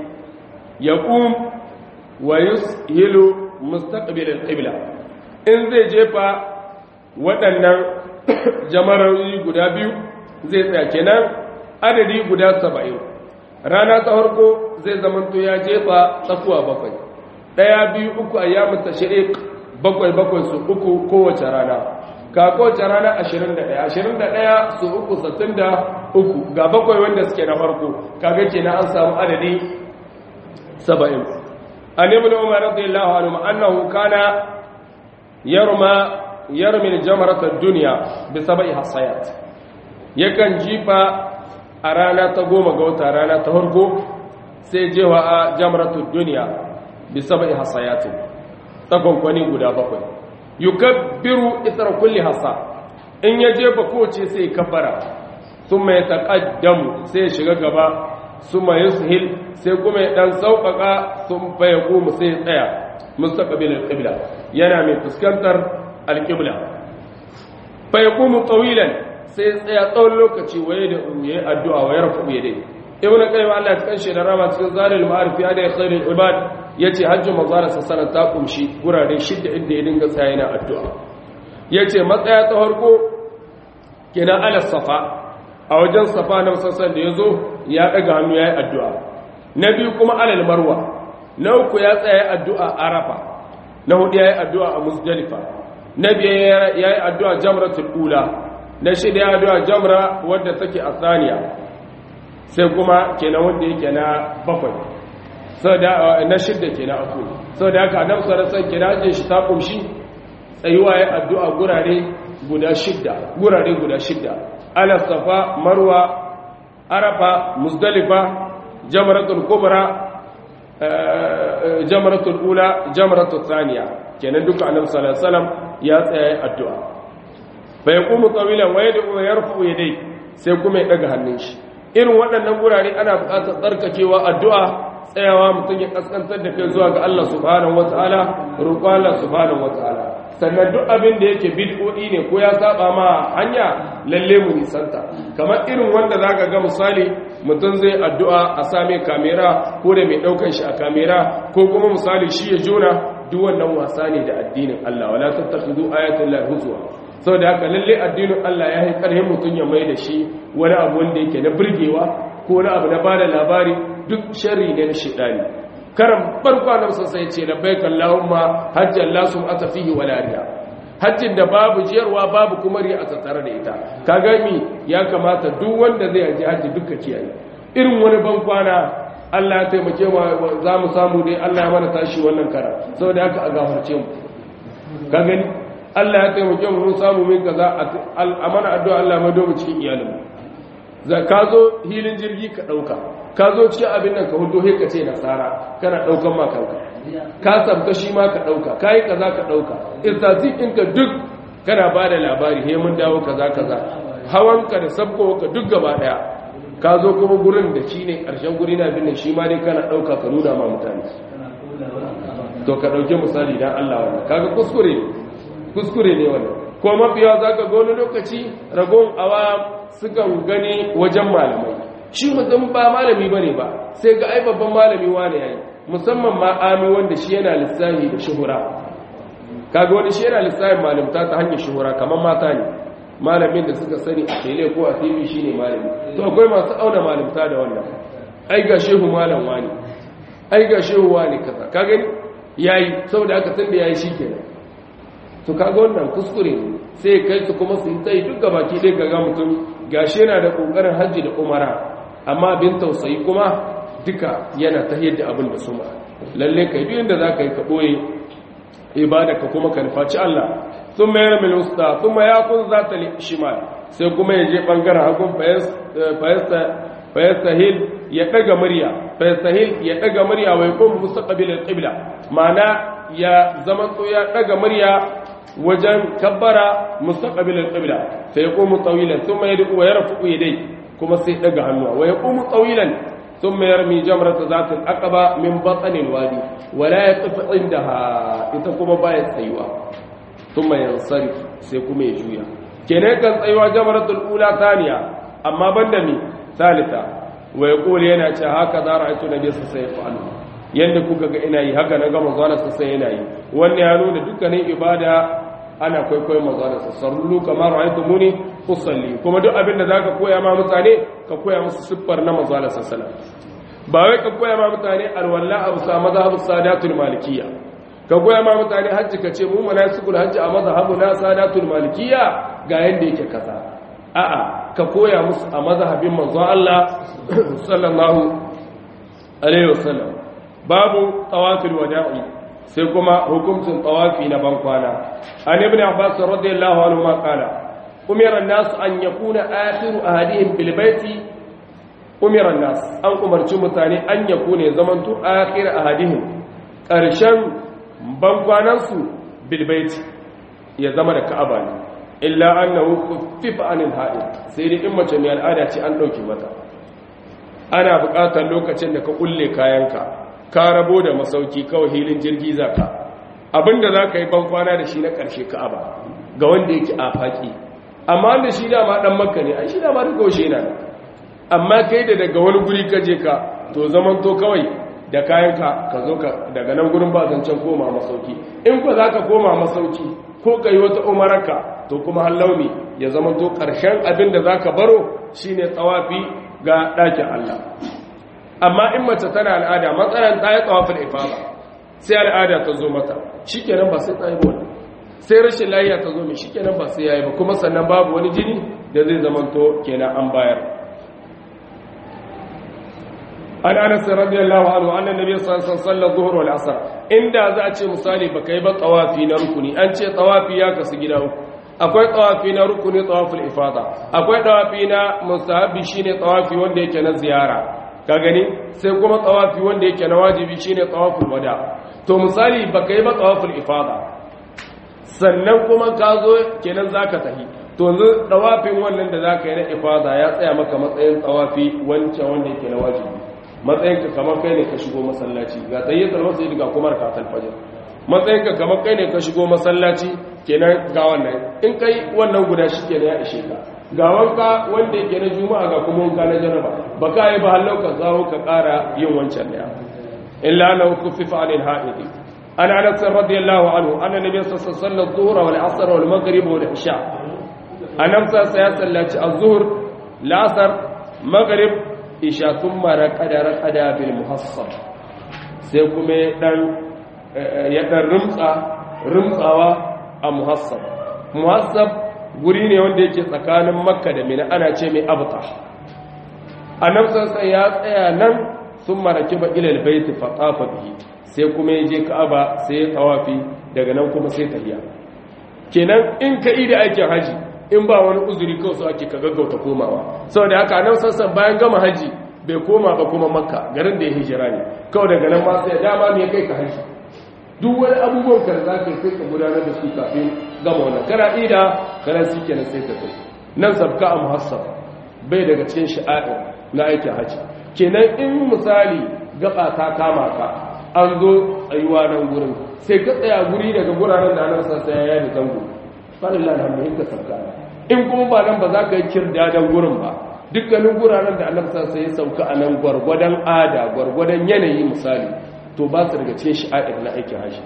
yaqum wa yushilu mustaqbil al-qibla in zai jefa waɗannan jamarari guda biyu zai tsaya kenan adadi guda saba'in rana ta farko zai zamanto ya jefa tsakuwa bakwai ɗaya biyu uku a yamin tashriq bakwai bakwai su uku kowace rana ka kowace rana ashirin da ɗaya ashirin da ɗaya su uku sattin da uku ga bakwai wanda suke na farko kaga kenan an samu adadi saba'in an ibn umar radiyallahu anhu annahu kana yarma yarmi jamarat ad-dunya bi sab'i hasayat yakan jifa a rana ta goma ga wata rana ta farko sai jewa a jamratud dunya bi sab'i hasayatin tsakonkwani guda bakwai yukabbiru ithra kulli hasa in ya jefa kowace sai kabbara thumma yataqaddamu sai ya shiga gaba thumma yushil sai kuma ya dan sauƙaƙa sun fa yaqumu sai ya tsaya mustaqbil al-qibla yana mai fuskantar al-qibla fa yaqumu tawilan sai ya tsaya tsawon lokaci waye da uye addu'a wa yarfu yadai ibnu qayyim Allah ya kanshe da rama cikin zalil ma'arif ya da khairul ibad yace hajju mazara sassana ta kumshi gurare shidda inda ya dinga tsaya yana addu'a yace matsaya ta farko kenan ala safa a wajen safa na sassan da yazo ya daga hannu yayi addu'a na biyu kuma alal marwa na uku ya tsaya addu'a arafa na hudu yayi addu'a a muzdalifa na biyar yayi addu'a jamratul ula na shida ya addu'a jamra wadda take a thaniya sai kuma kenan wanda yake na bakwai na shidda ke na aku sau da haka nan sarasan kirajin shi ta kumshi tsayuwa ya addu'a gurare guda shidda gurare guda shidda alasafa marwa arafa musdalifa jamaratul kubra jamaratul ula jamaratul saniya kenan duka annabi sallallahu alaihi wasallam ya tsaya addu'a fa yaqumu tawilan wa yad'u wa yarfu yadayhi sai kuma ya daga hannun shi irin waɗannan gurare ana buƙatar tsarkakewa addu'a tsayawa mutum ya kaskantar da kai zuwa ga Allah subhanahu wataala roƙo Allah subhanahu wataala sannan duk abin da yake bid'o'i ne ko ya saba ma hanya lalle mu nisanta kamar irin wanda zaka ga misali mutum zai addu'a a same kamera ko da mai daukar shi a kamera ko kuma misali shi ya jona duk wannan wasa ne da addinin Allah wala tattakhudu ayatul lahi huzwa saboda haka lalle addinin Allah ya yi karhin mutum ya mai da shi wani abu wanda yake na burgewa ko wani abu na bada labari duk sharri ne na shidani karan farko nan sai ce labbaik allahumma hajjan la sum'ata fihi wala riya hajjin da babu jiyarwa babu kuma riya a tattare da ita kaga mi ya kamata duk wanda zai haji hajji duka kiyaye irin wani ban kwana Allah ya taimake mu za mu samu dai Allah ya mana tashi wannan kara saboda haka a gafarce mu ka gani Allah ya taimake mu mun samu min kaza a mana addu'a Allah ya mado mu cikin iyalinmu za ka zo hilin jirgi ka ɗauka ka zo cikin abin nan ka hudu he ka ce nasara kana ɗaukan makanka ka sabta shi ma ka ɗauka ka yi kaza ka ɗauka irtasi ɗinka duk kana ba da labari he mun dawo kaza kaza hawanka da sabkowa ka duk gaba ɗaya ka zo kuma gurin da shi ne ƙarshen guri na bin shi ma dai kana ɗauka ka nuna ma mutane to ka ɗauki misali don allah wannan kaga kuskure kuskure ne wannan ko mafiya za ka ga wani lokaci ragon awa sukan gani wajen malamai shi mutum ba malami ba ne ba sai ga ai babban malami wane yayi musamman ma ami wanda shi yana lissahi da shuhura kaga wani shi yana lissahin malamta ta hanyar shuhura kamar mata ne malamin da suka sani a tele ko a tv shi ne malami to akwai masu auna malamta da wannan ai ga shehu malam wani ai ga shehu wani kaza ka gani yayi saboda aka tunda yayi shikenan to kaga wannan kuskure sai kai su kuma su yi tsayi duk gabaki ɗaya ga ga mutum gashi yana da ƙoƙarin hajji da umara amma bin tausayi kuma duka yana ta yadda abin da suma lalle kai duk inda za ka yi ka ɓoye ibada ka kuma ka nufaci Allah sun mayar mil usta sun ma ya kun za ta shimal sai kuma ya je ɓangaren hagun fayastahil ya ɗaga murya fayastahil ya ɗaga murya wai kuma musa ƙabilar ƙibla ma'ana ya zama ya ɗaga murya wajen kabbara mustaqbilal qibla fa yaqumu tawilan thumma yad'u wa yarfa'u yadayhi kuma sai daga hannuwa wa yaqumu tawilan thumma yarmi jamrata zat al-aqaba min batn al-wadi wa la yaqif indaha ita kuma baya tsayuwa thumma yansarif sai kuma ya juya kenan kan tsayuwa jamratul ula thaniya amma banda mi thalitha wa yaqulu yana ce haka za ra'aytu nabiy sallallahu alaihi yanda kuka ga ina yi haka na ga manzo sai yana yi wannan ya nuna dukkanin ibada ana kwaikwayon manzo sallu kamar ra'aytu muni usalli kuma duk abin da zaka koya ma mutane ka koya musu siffar na manzo Allah sallallahu ba wai ka koya ma mutane alwala abu sa mazhabu sadatul malikiyya ka koya ma mutane hajji ka ce mu manasikul hajji a mazhabu na sadatul malikiyya ga yanda yake kaza a'a ka koya musu a mazhabin manzo Allah sallallahu alaihi wasallam babu tawafil wada'i sai kuma hukuncin tawafi na bankwana an ibn abbas radiyallahu anhu ma qala umira an-nas an yakuna akhiru ahadihim bil baiti umira an-nas an umarci mutane an yakuna zamantu akhir ahadihim karshen bankwanan su bil baiti ya zama da ka'aba ne illa annahu khuffifa anil ha'id sai dai in mace mai al'ada ce an dauke mata ana buƙatar lokacin da ka kulle kayanka ka rabo da masauki kawai hilin jirgi zaka abinda za ka yi bankwana da shi na ƙarshe ka'aba ga wanda yake a faƙi amma wanda shi dama ɗan makka ne a shi dama duk gaushe na amma kai da daga wani guri ka je ka to zaman to kawai da kayanka ka zo ka daga nan gurin ba zancen koma masauki in ko za ka koma masauki ko ka yi wata umaraka to kuma hallauni ya zama to ƙarshen abin da za ka baro shine tsawafi ga ɗakin Allah amma in mace tana al'ada matsalan ta yi tsawafin ifada sai al'ada ta zo mata shikenan ba sai ta yi wani sai rashin layiya ta zo mai shikenan ba sai yayi ba kuma sannan babu wani jini da zai zamanto kenan an bayar an anas radiyallahu anhu anna nabiy sallallahu alaihi wasallam zuhur wal asr inda za a ce misali baka yi ba tawafi na rukuni an ce tawafi ya kasu gida uku akwai tawafi na rukuni tawaful ifada akwai tawafi na mustahabi shine tawafi wanda yake na ziyara ka gani sai kuma tawafi wanda yake na wajibi shine tawaful wada to misali baka yi ba tawaful ifada sannan kuma ka zo kenan zaka tahi to yanzu tawafin wannan da zaka yi na ifada ya tsaya maka matsayin tawafi wancan wanda yake na wajibi matsayin ka kamar kai ne ka shigo masallaci ga tayyatul masjid ga kuma rakatul fajr matsayin ka kamar kai ne ka shigo masallaci kenan ga wannan in kai wannan guda shi kenan ya ishe ka ga wanka wanda yake na juma'a ga kuma wanka na janaba ba ka yi ba hallau ka zawo ka ƙara yin wancan ne illa na kufifa anil ha'idi an anas radiyallahu anhu anna nabiy sallallahu alaihi wasallam dhuhra wal asr wal maghrib wal isha anam sa ya sallaci az-zuhr al-asr maghrib isha thumma raqada raqada bil muhassab sai kuma dan ya dan rumtsa rumtsawa a muhassab muhassab guri ne wanda yake tsakanin makka da mina ana ce mai abuta annabtansa ya tsaya nan sun maraki ba ilal baiti fatafa bihi sai kuma ya je ka'aba sai ya tawafi daga nan kuma sai tahiya kenan in ka ida aikin haji in ba wani uzuri kawai su ake ka gaggauta komawa saboda haka annabtansa bayan gama haji bai koma ba kuma makka garin da ya hijira ne kawai daga nan ma sai dama me kai ka haji duk wani abubuwan ka za ka sai ka gudanar da su kafin gama wannan kana ida kana shi kenan sai ka kai nan sabka a muhassab bai daga cikin sha'a'ir na aikin haji kenan in misali gaba ta kama ka an zo tsayuwa nan gurin sai ka tsaya guri daga guraren da nan sassa ya yi zango falillah alhamdulillah ka sabka in kuma ba nan ba za ka yi kirdadan gurin ba dukkanin guraren da annabi sassa ya sauka a nan gwargwadon ada gwargwadon yanayi misali to ba su daga cikin sha'a'ir na aikin haji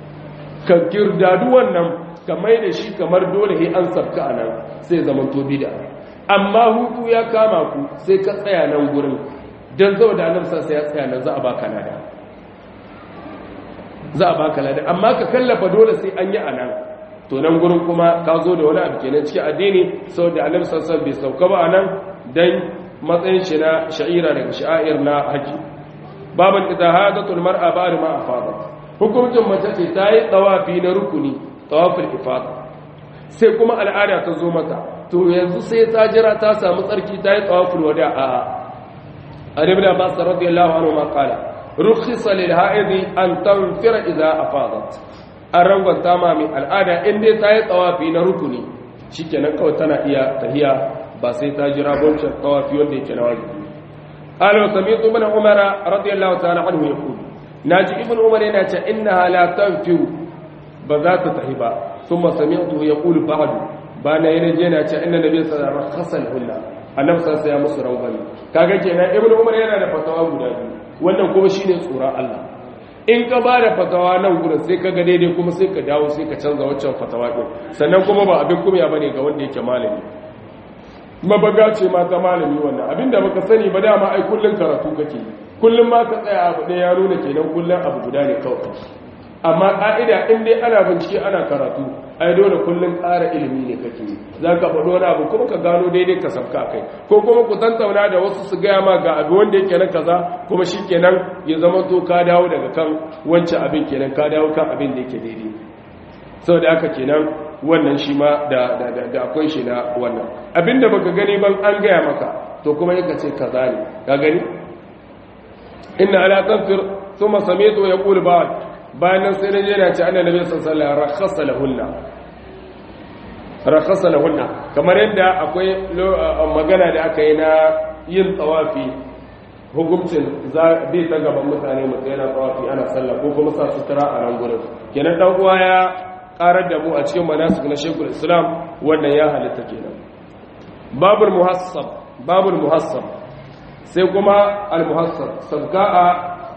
ka girdadu wannan ka mai da shi kamar dole he an sabka a nan sai zaman to bida amma hutu ya kama ku sai ka tsaya nan gurin don zau da annabsa sai ya tsaya nan za a baka lada za a baka lada amma ka kallafa dole sai an yi a nan to nan gurin kuma ka zo da wani abu kenan cikin addini saboda annabi sallallahu bai sauka ba a nan dan matsayin shi na sha'ira daga sha'air na haji baban idahadatul mar'a ba'da ma afadat hukuncin mace ce ta yi tsawafi na rukuni tsawafin ifada sai kuma al'ada ta zo mata to yanzu sai ta jira ta samu tsarki ta yi tsawafin wada a aribin abbas radiyallahu anhu ma qala rukhisa lil ha'idi an tanfira idza afadat an rangwanta ma mai al'ada in dai ta yi tsawafi na rukuni shikenan kawai tana iya tahiya ba sai ta jira wancan tsawafi wanda yake na wajibi قال وسمعت ابن عمر رضي الله تعالى عنه يقول ناجي ابن عمر yana ce innaha la tanfiru ba za ta tahi ba thumma sami'tu yaqulu ba'd bana yana je yana ce inna nabiy sallallahu alaihi wasallam khasal hulla annabi sallallahu alaihi wasallam musu rawbani kaga kenan ibn umar yana da fatawa guda biyu wannan kuma shine tsoron Allah in ka ba da fatawa nan gurin sai ka ga daidai kuma sai ka dawo sai ka canza waccan fatawa din sannan kuma ba abin kumya bane ga wanda yake malami mabaga ce ma ta malami wannan abinda baka sani ba dama ai kullun karatu kake kullun ma ka tsaya abu ɗaya ya nuna kenan kullun abu guda ne kawai amma ƙa'ida in dai ana bincike ana karatu ai dole kullun ƙara ilimi ne kake za ka faɗo wani abu kuma ka gano daidai ka sabka kai ko kuma ku tantauna da wasu su gaya ma ga abu wanda yake na kaza kuma shi kenan ya zama to ka dawo daga kan wancan abin kenan ka dawo kan abin da yake daidai saboda haka kenan wannan shi ma da akwai shi na wannan abinda baka gani ban an gaya maka to kuma yaka ce kaza ne ka gani inna ala tanfir thumma sami'tu yaqulu ba'd bayan nan sai naje yana ce annabi sallallahu alaihi wasallam rakhasa lahunna rakhasa lahunna kamar yadda akwai magana da aka yi na yin tsawafi hukuncin zai ta gaban mutane mutum yana tsawafi ana sallah ko kuma sa sutura a nan gurin kenan dan uwa ya karar da mu a cikin manasik na shekul islam wannan ya halitta kenan babul muhassab babul muhassab sai kuma al muhassab sabga'a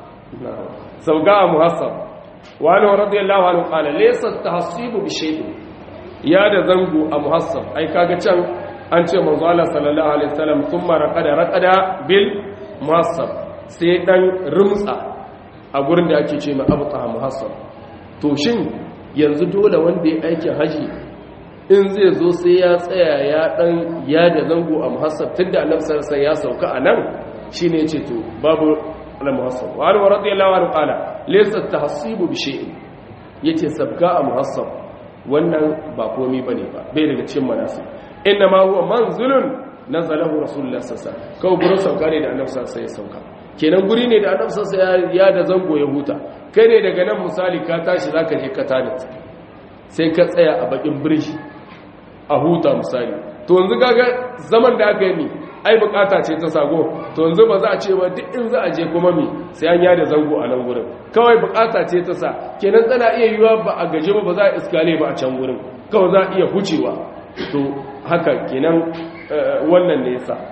sabga'a muhassab wa anhu radiyallahu anhu qala laysa tahsibu bi shay'in ya da zango a muhassab ai kaga can an ce manzo Allah sallallahu alaihi wasallam thumma raqada raqada bil muhassab sai dan rumtsa a gurin da ake ce mai abta muhassab to shin yanzu dole wanda ya aikin haji in zai zo sai ya tsaya ya dan ya da zango a muhassab tunda annabi sallallahu alaihi ya sauka anan shine yace to babu al muhassab wa anhu radiyallahu anhu qala laysa tahsibu bi shay'in yace sabka a muhassab wannan ba komai bane ba bai daga cikin manasib inna ma huwa manzilun nazalahu rasulullah sallallahu alaihi wasallam kawai gurin sauka ne da annabi sallallahu alaihi ya sauka kenan guri ne da annabi sallallahu alaihi ya da zango ya huta kai ne daga nan misali ka tashi zaka je ka tani sai ka tsaya a bakin birshi a huta misali to yanzu kaga zaman da aka yi ni ai bukata ce ta sago to yanzu ba za a ce ba duk in za a je kuma mi sai an yada zango a nan gurin kawai bukata ce ta sa kenan tana iya yiwa ba a gaje ba ba za a iskale ba a can gurin kawai za a iya hucewa to haka kenan wannan ne yasa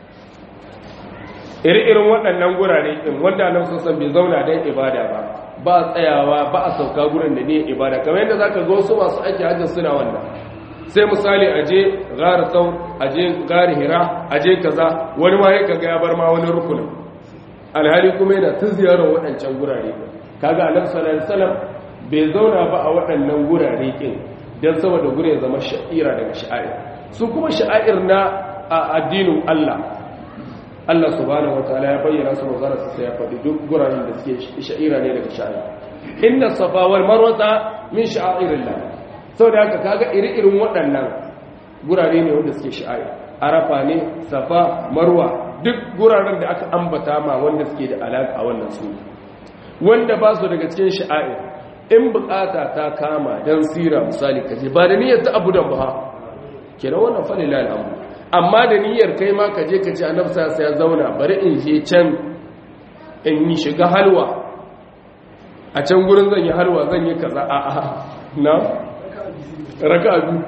iri-irin waɗannan gurare ɗin wanda nan sassan bai zauna don ibada ba ba a tsayawa ba a sauka gurin da ne ibada kamar yadda za ka ga wasu masu aiki hajji suna wannan sai misali a je gara sau a je gara hira a je kaza wani ma ya kaga ya bar ma wani rukunin alhali kuma yana ta ziyarar waɗancan gurare kaga annabi sallallahu alaihi wasallam bai zauna ba a waɗannan gurare ɗin don saboda gure ya zama sha'ira daga sha'air su kuma sha'air na addinin Allah Allah subhanahu wataala ya bayyana su manzara su sai ya faɗi duk guraren da suke sha'ira ne daga sha'ira inna safa wal marwata min sha'airillah saboda haka kaga iri-irin waɗannan gurare ne wanda suke sha'ira arafa ne safa marwa duk guraren da aka ambata ma wanda suke da alaka wannan su wanda ba su daga cikin sha'ir in bukata ta kama dan sira misali kaje ba da niyyar ta abudan ba kenan wannan fa lillahi alhamdu amma da niyyar kai ma ka je ka ce annabi sai ya zauna bari in je can in yi shiga halwa a can gurin zan yi halwa zan yi kaza a a na raka biyu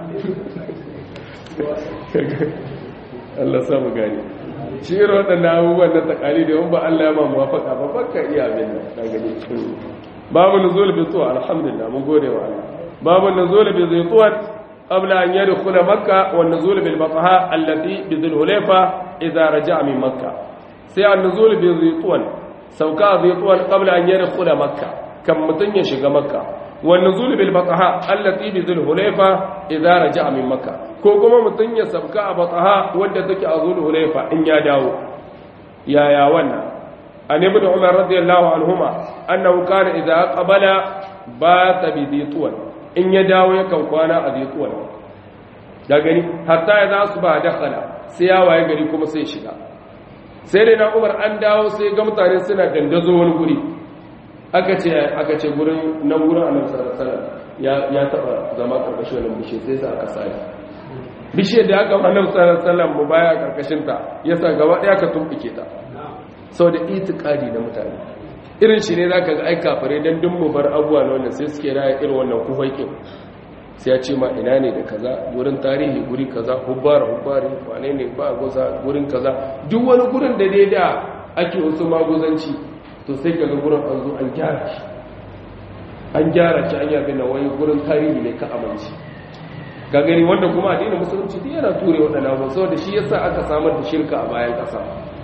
Allah samu gani shi irin waɗannan abubuwan na tsakali da ba Allah ya ma muwafaka ba baka iya abin da ka gani babu nuzul bi tuwa alhamdulillah mun gode wa Allah babu nuzul bi zaytuwan قبل أن يدخل مكة والنزول بالبطحاء التي بذي الهليفة إذا رجع من مكة سي النزول بذيطون سوكا ذيطون قبل أن يدخل مكة كم متن يشغى مكة والنزول بالبطحاء التي بذي الهليفة إذا رجع من مكة كوكما متن يسبكا بطحاء ودتك أذو الهليفة إن يداو يا يا ونا أن ابن عمر رضي الله عنهما أنه كان إذا قبل بات بذيطون in ya dawo yakan kwana a zituwar da gani hatta ya za su ba dakhala sai ya waye gari kuma sai shiga sai dai na umar an dawo sai ga mutane suna dandazo wani guri aka ce aka ce gurin nan gurin annabi sallallahu alaihi ya ya taba zama karkashin wannan bishe sai sa aka sare bishiyar da aka annabi sallallahu alaihi wasallam mu baya karkashin ta yasa gaba daya ka tumbuke ta saboda itikadi na mutane irin shi ne za ka ga aika fare don dun mu bar abuwa na wannan sai suke raya irin wannan kufaikin sai ya ce ma ina ne da kaza gurin tarihi guri kaza hubbara hubbari wane ne ba goza gurin kaza duk wani gurin da dai da ake wasu maguzanci to sai ka ga gurin an zo an gyara shi an gyara shi an yabi na wani gurin tarihi ne ka amince ka gani wanda kuma addinin musulunci duk yana ture waɗannan abubuwa saboda shi yasa aka samar da shirka a bayan ƙasa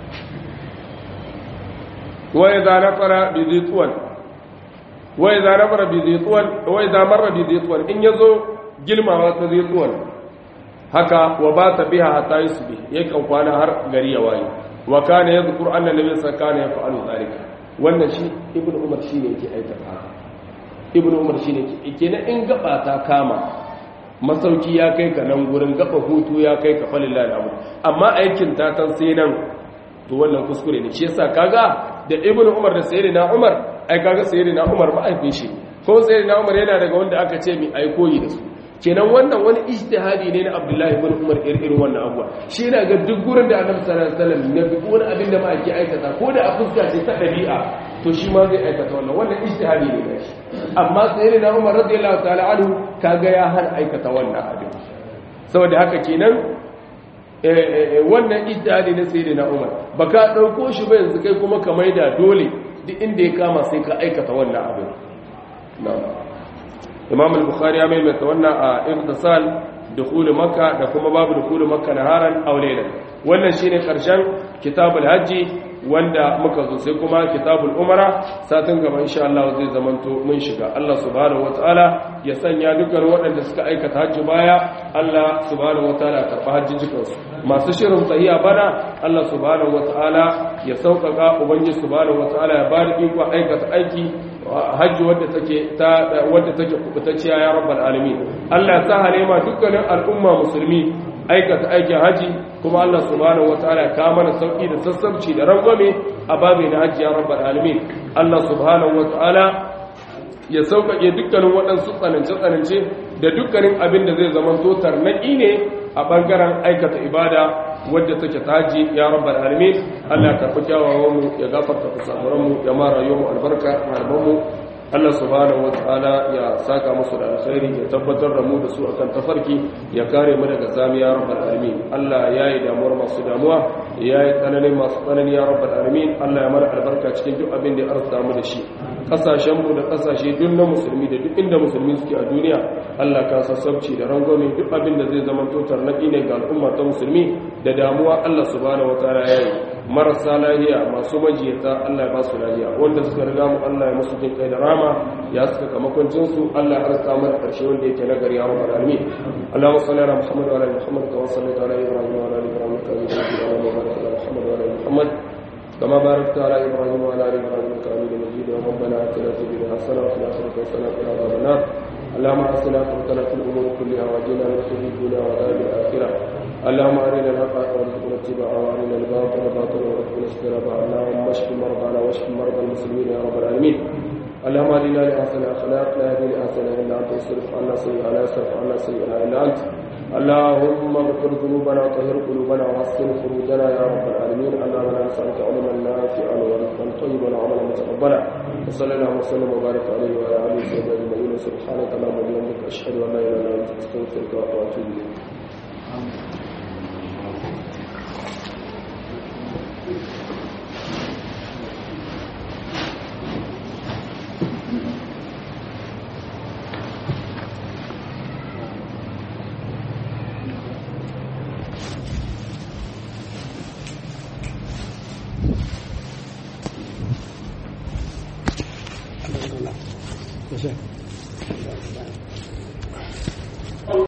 wa idza nafara bi zitwan wa idza nafara bi zitwan wa idza marra bi zitwan in yazo gilmawa ta zitwan haka wa ba ta biha hatta yusbi yakan kwana har gari ya waye wa kana yadhkur anna nabiy sallallahu alaihi wasallam yaf'alu dhalika wannan shi ibnu umar shine yake aikata ibnu umar shine yake kenan in gaba ta kama masauki ya kai ka nan gurin gaba hutu ya kai ka falilla da abu amma aikin ta tan sai nan to wannan kuskure ne shi yasa kaga da ibnu umar da sayyidina umar ai kaga sayyidina umar ba aifin shi ko sayyidina umar yana daga wanda aka ce mi ai koyi da su kenan wannan wani ijtihadi ne na abdullahi ibn umar irin wannan abuwa shi yana ga duk gurin da annabi sallallahu alaihi wasallam ya bi wani abin da ma ake aikata ko da a fuska ce ta dabi'a to shi ma zai aikata wannan wannan ijtihadi ne na shi amma sayyidina umar radiyallahu ta'ala anhu kaga ya hana aikata wannan abin saboda haka kenan wannan ijtihadi na sayyidina umar baka dauko shi ba yanzu kai kuma ka maida dole duk inda ya kama sai ka aikata wannan abin na'am imam al-bukhari ya maimaita wannan a irtisal dukhul makka da kuma babu dukhul makka naharan aw laylan wannan shine karshen kitabul hajji wanda muka zo sai kuma kitabul umara satin gaba insha Allah zai zamanto mun shiga Allah subhanahu wataala ya sanya dukkan waɗanda suka aikata hajji baya Allah subhanahu wataala karɓa hajjijikan su masu shirin tsayiya bana Allah subhanahu wataala ya sauƙaƙa ubangiji subhanahu wataala ya bada iko aikata aiki hajji wadda take ta wadda take kubutacciya ya rabbal alamin Allah ya sa halema dukkanin al'umma musulmi aikata aikin haji kuma Allah subhanahu wataala ya kawo mana sauki da sassabci da rangwame a babu na haji ya rabbal alamin Allah subhanahu wataala ya sauƙaƙe dukkanin waɗansu tsanance-tsanance da dukkanin abin da zai zama to tarnaƙi ne a ɓangaren aikata ibada wadda take ta haji ya rabbal alamin Allah ya karɓi kyawawan mu ya gafarta kusamuran mu ya mara yau albarka malaman mu Allah subhanahu wata'ala ya saka musu da alkhairi ya tabbatar da mu da su akan tafarki ya kare mu daga zamiya rabbal alamin Allah ya yi damuwar masu damuwa ya yi tsananin masu tsanani ya rabbal alamin Allah ya mana albarka cikin duk abin da ya arzuta mu da shi kasashen mu da kasashe duk na musulmi da duk inda musulmi suke a duniya Allah ka sassabci da rangwame duk abin da zai zama totar naki ne ga al'umma ta musulmi da damuwa Allah subhanahu wata'ala ya yi marasa lahiya masu majiyata Allah ya ba su lahiya wanda suka riga mu Allah ya musu jin kai da rama ya suka kamakoncin su Allah ya arsa mana karshe wanda yake nagari ya rabbal alamin Allahumma salli ala Muhammad wa ala ali Muhammad kama sallaita ala Ibrahim wa ala ali Ibrahim innaka Hamidum Majid Allahumma barik ala Muhammad wa ala ali Muhammad كما باركت على إبراهيم وعلى آل إبراهيم إنك حميد مجيد ربنا آتنا في الدنيا حسنة وفي الآخرة حسنة وقنا عذاب النار اللهم آتنا حكمتنا في الأمور كلها واجعلنا من خزي الدنيا وعذاب الآخرة اللهم أرنا الحق وارزقنا اتباعه وأرنا الباطل باطلا وارزقنا اجتنابه اللهم اشف مرضانا واشف مرضى المسلمين يا رب العالمين اللهم اهدنا لأحسن أخلاق لا يهدي لأحسن إلا أنت اصرف عنا سيئنا لا يصرف عنا سيئنا إلا أنت اللهم اغفر ذنوبنا وطهر قلوبنا وحسن خروجنا يا رب العالمين اللهم انا نسألك علما نافعا ورزقا طيبا وعملا متقبلا وصلى الله وسلم وبارك عليه وعلى آله وصحبه أجمعين سبحانك اللهم وبحمدك أشهد أن لا إله إلا أنت أستغفرك وأتوب إليك Yes, sir.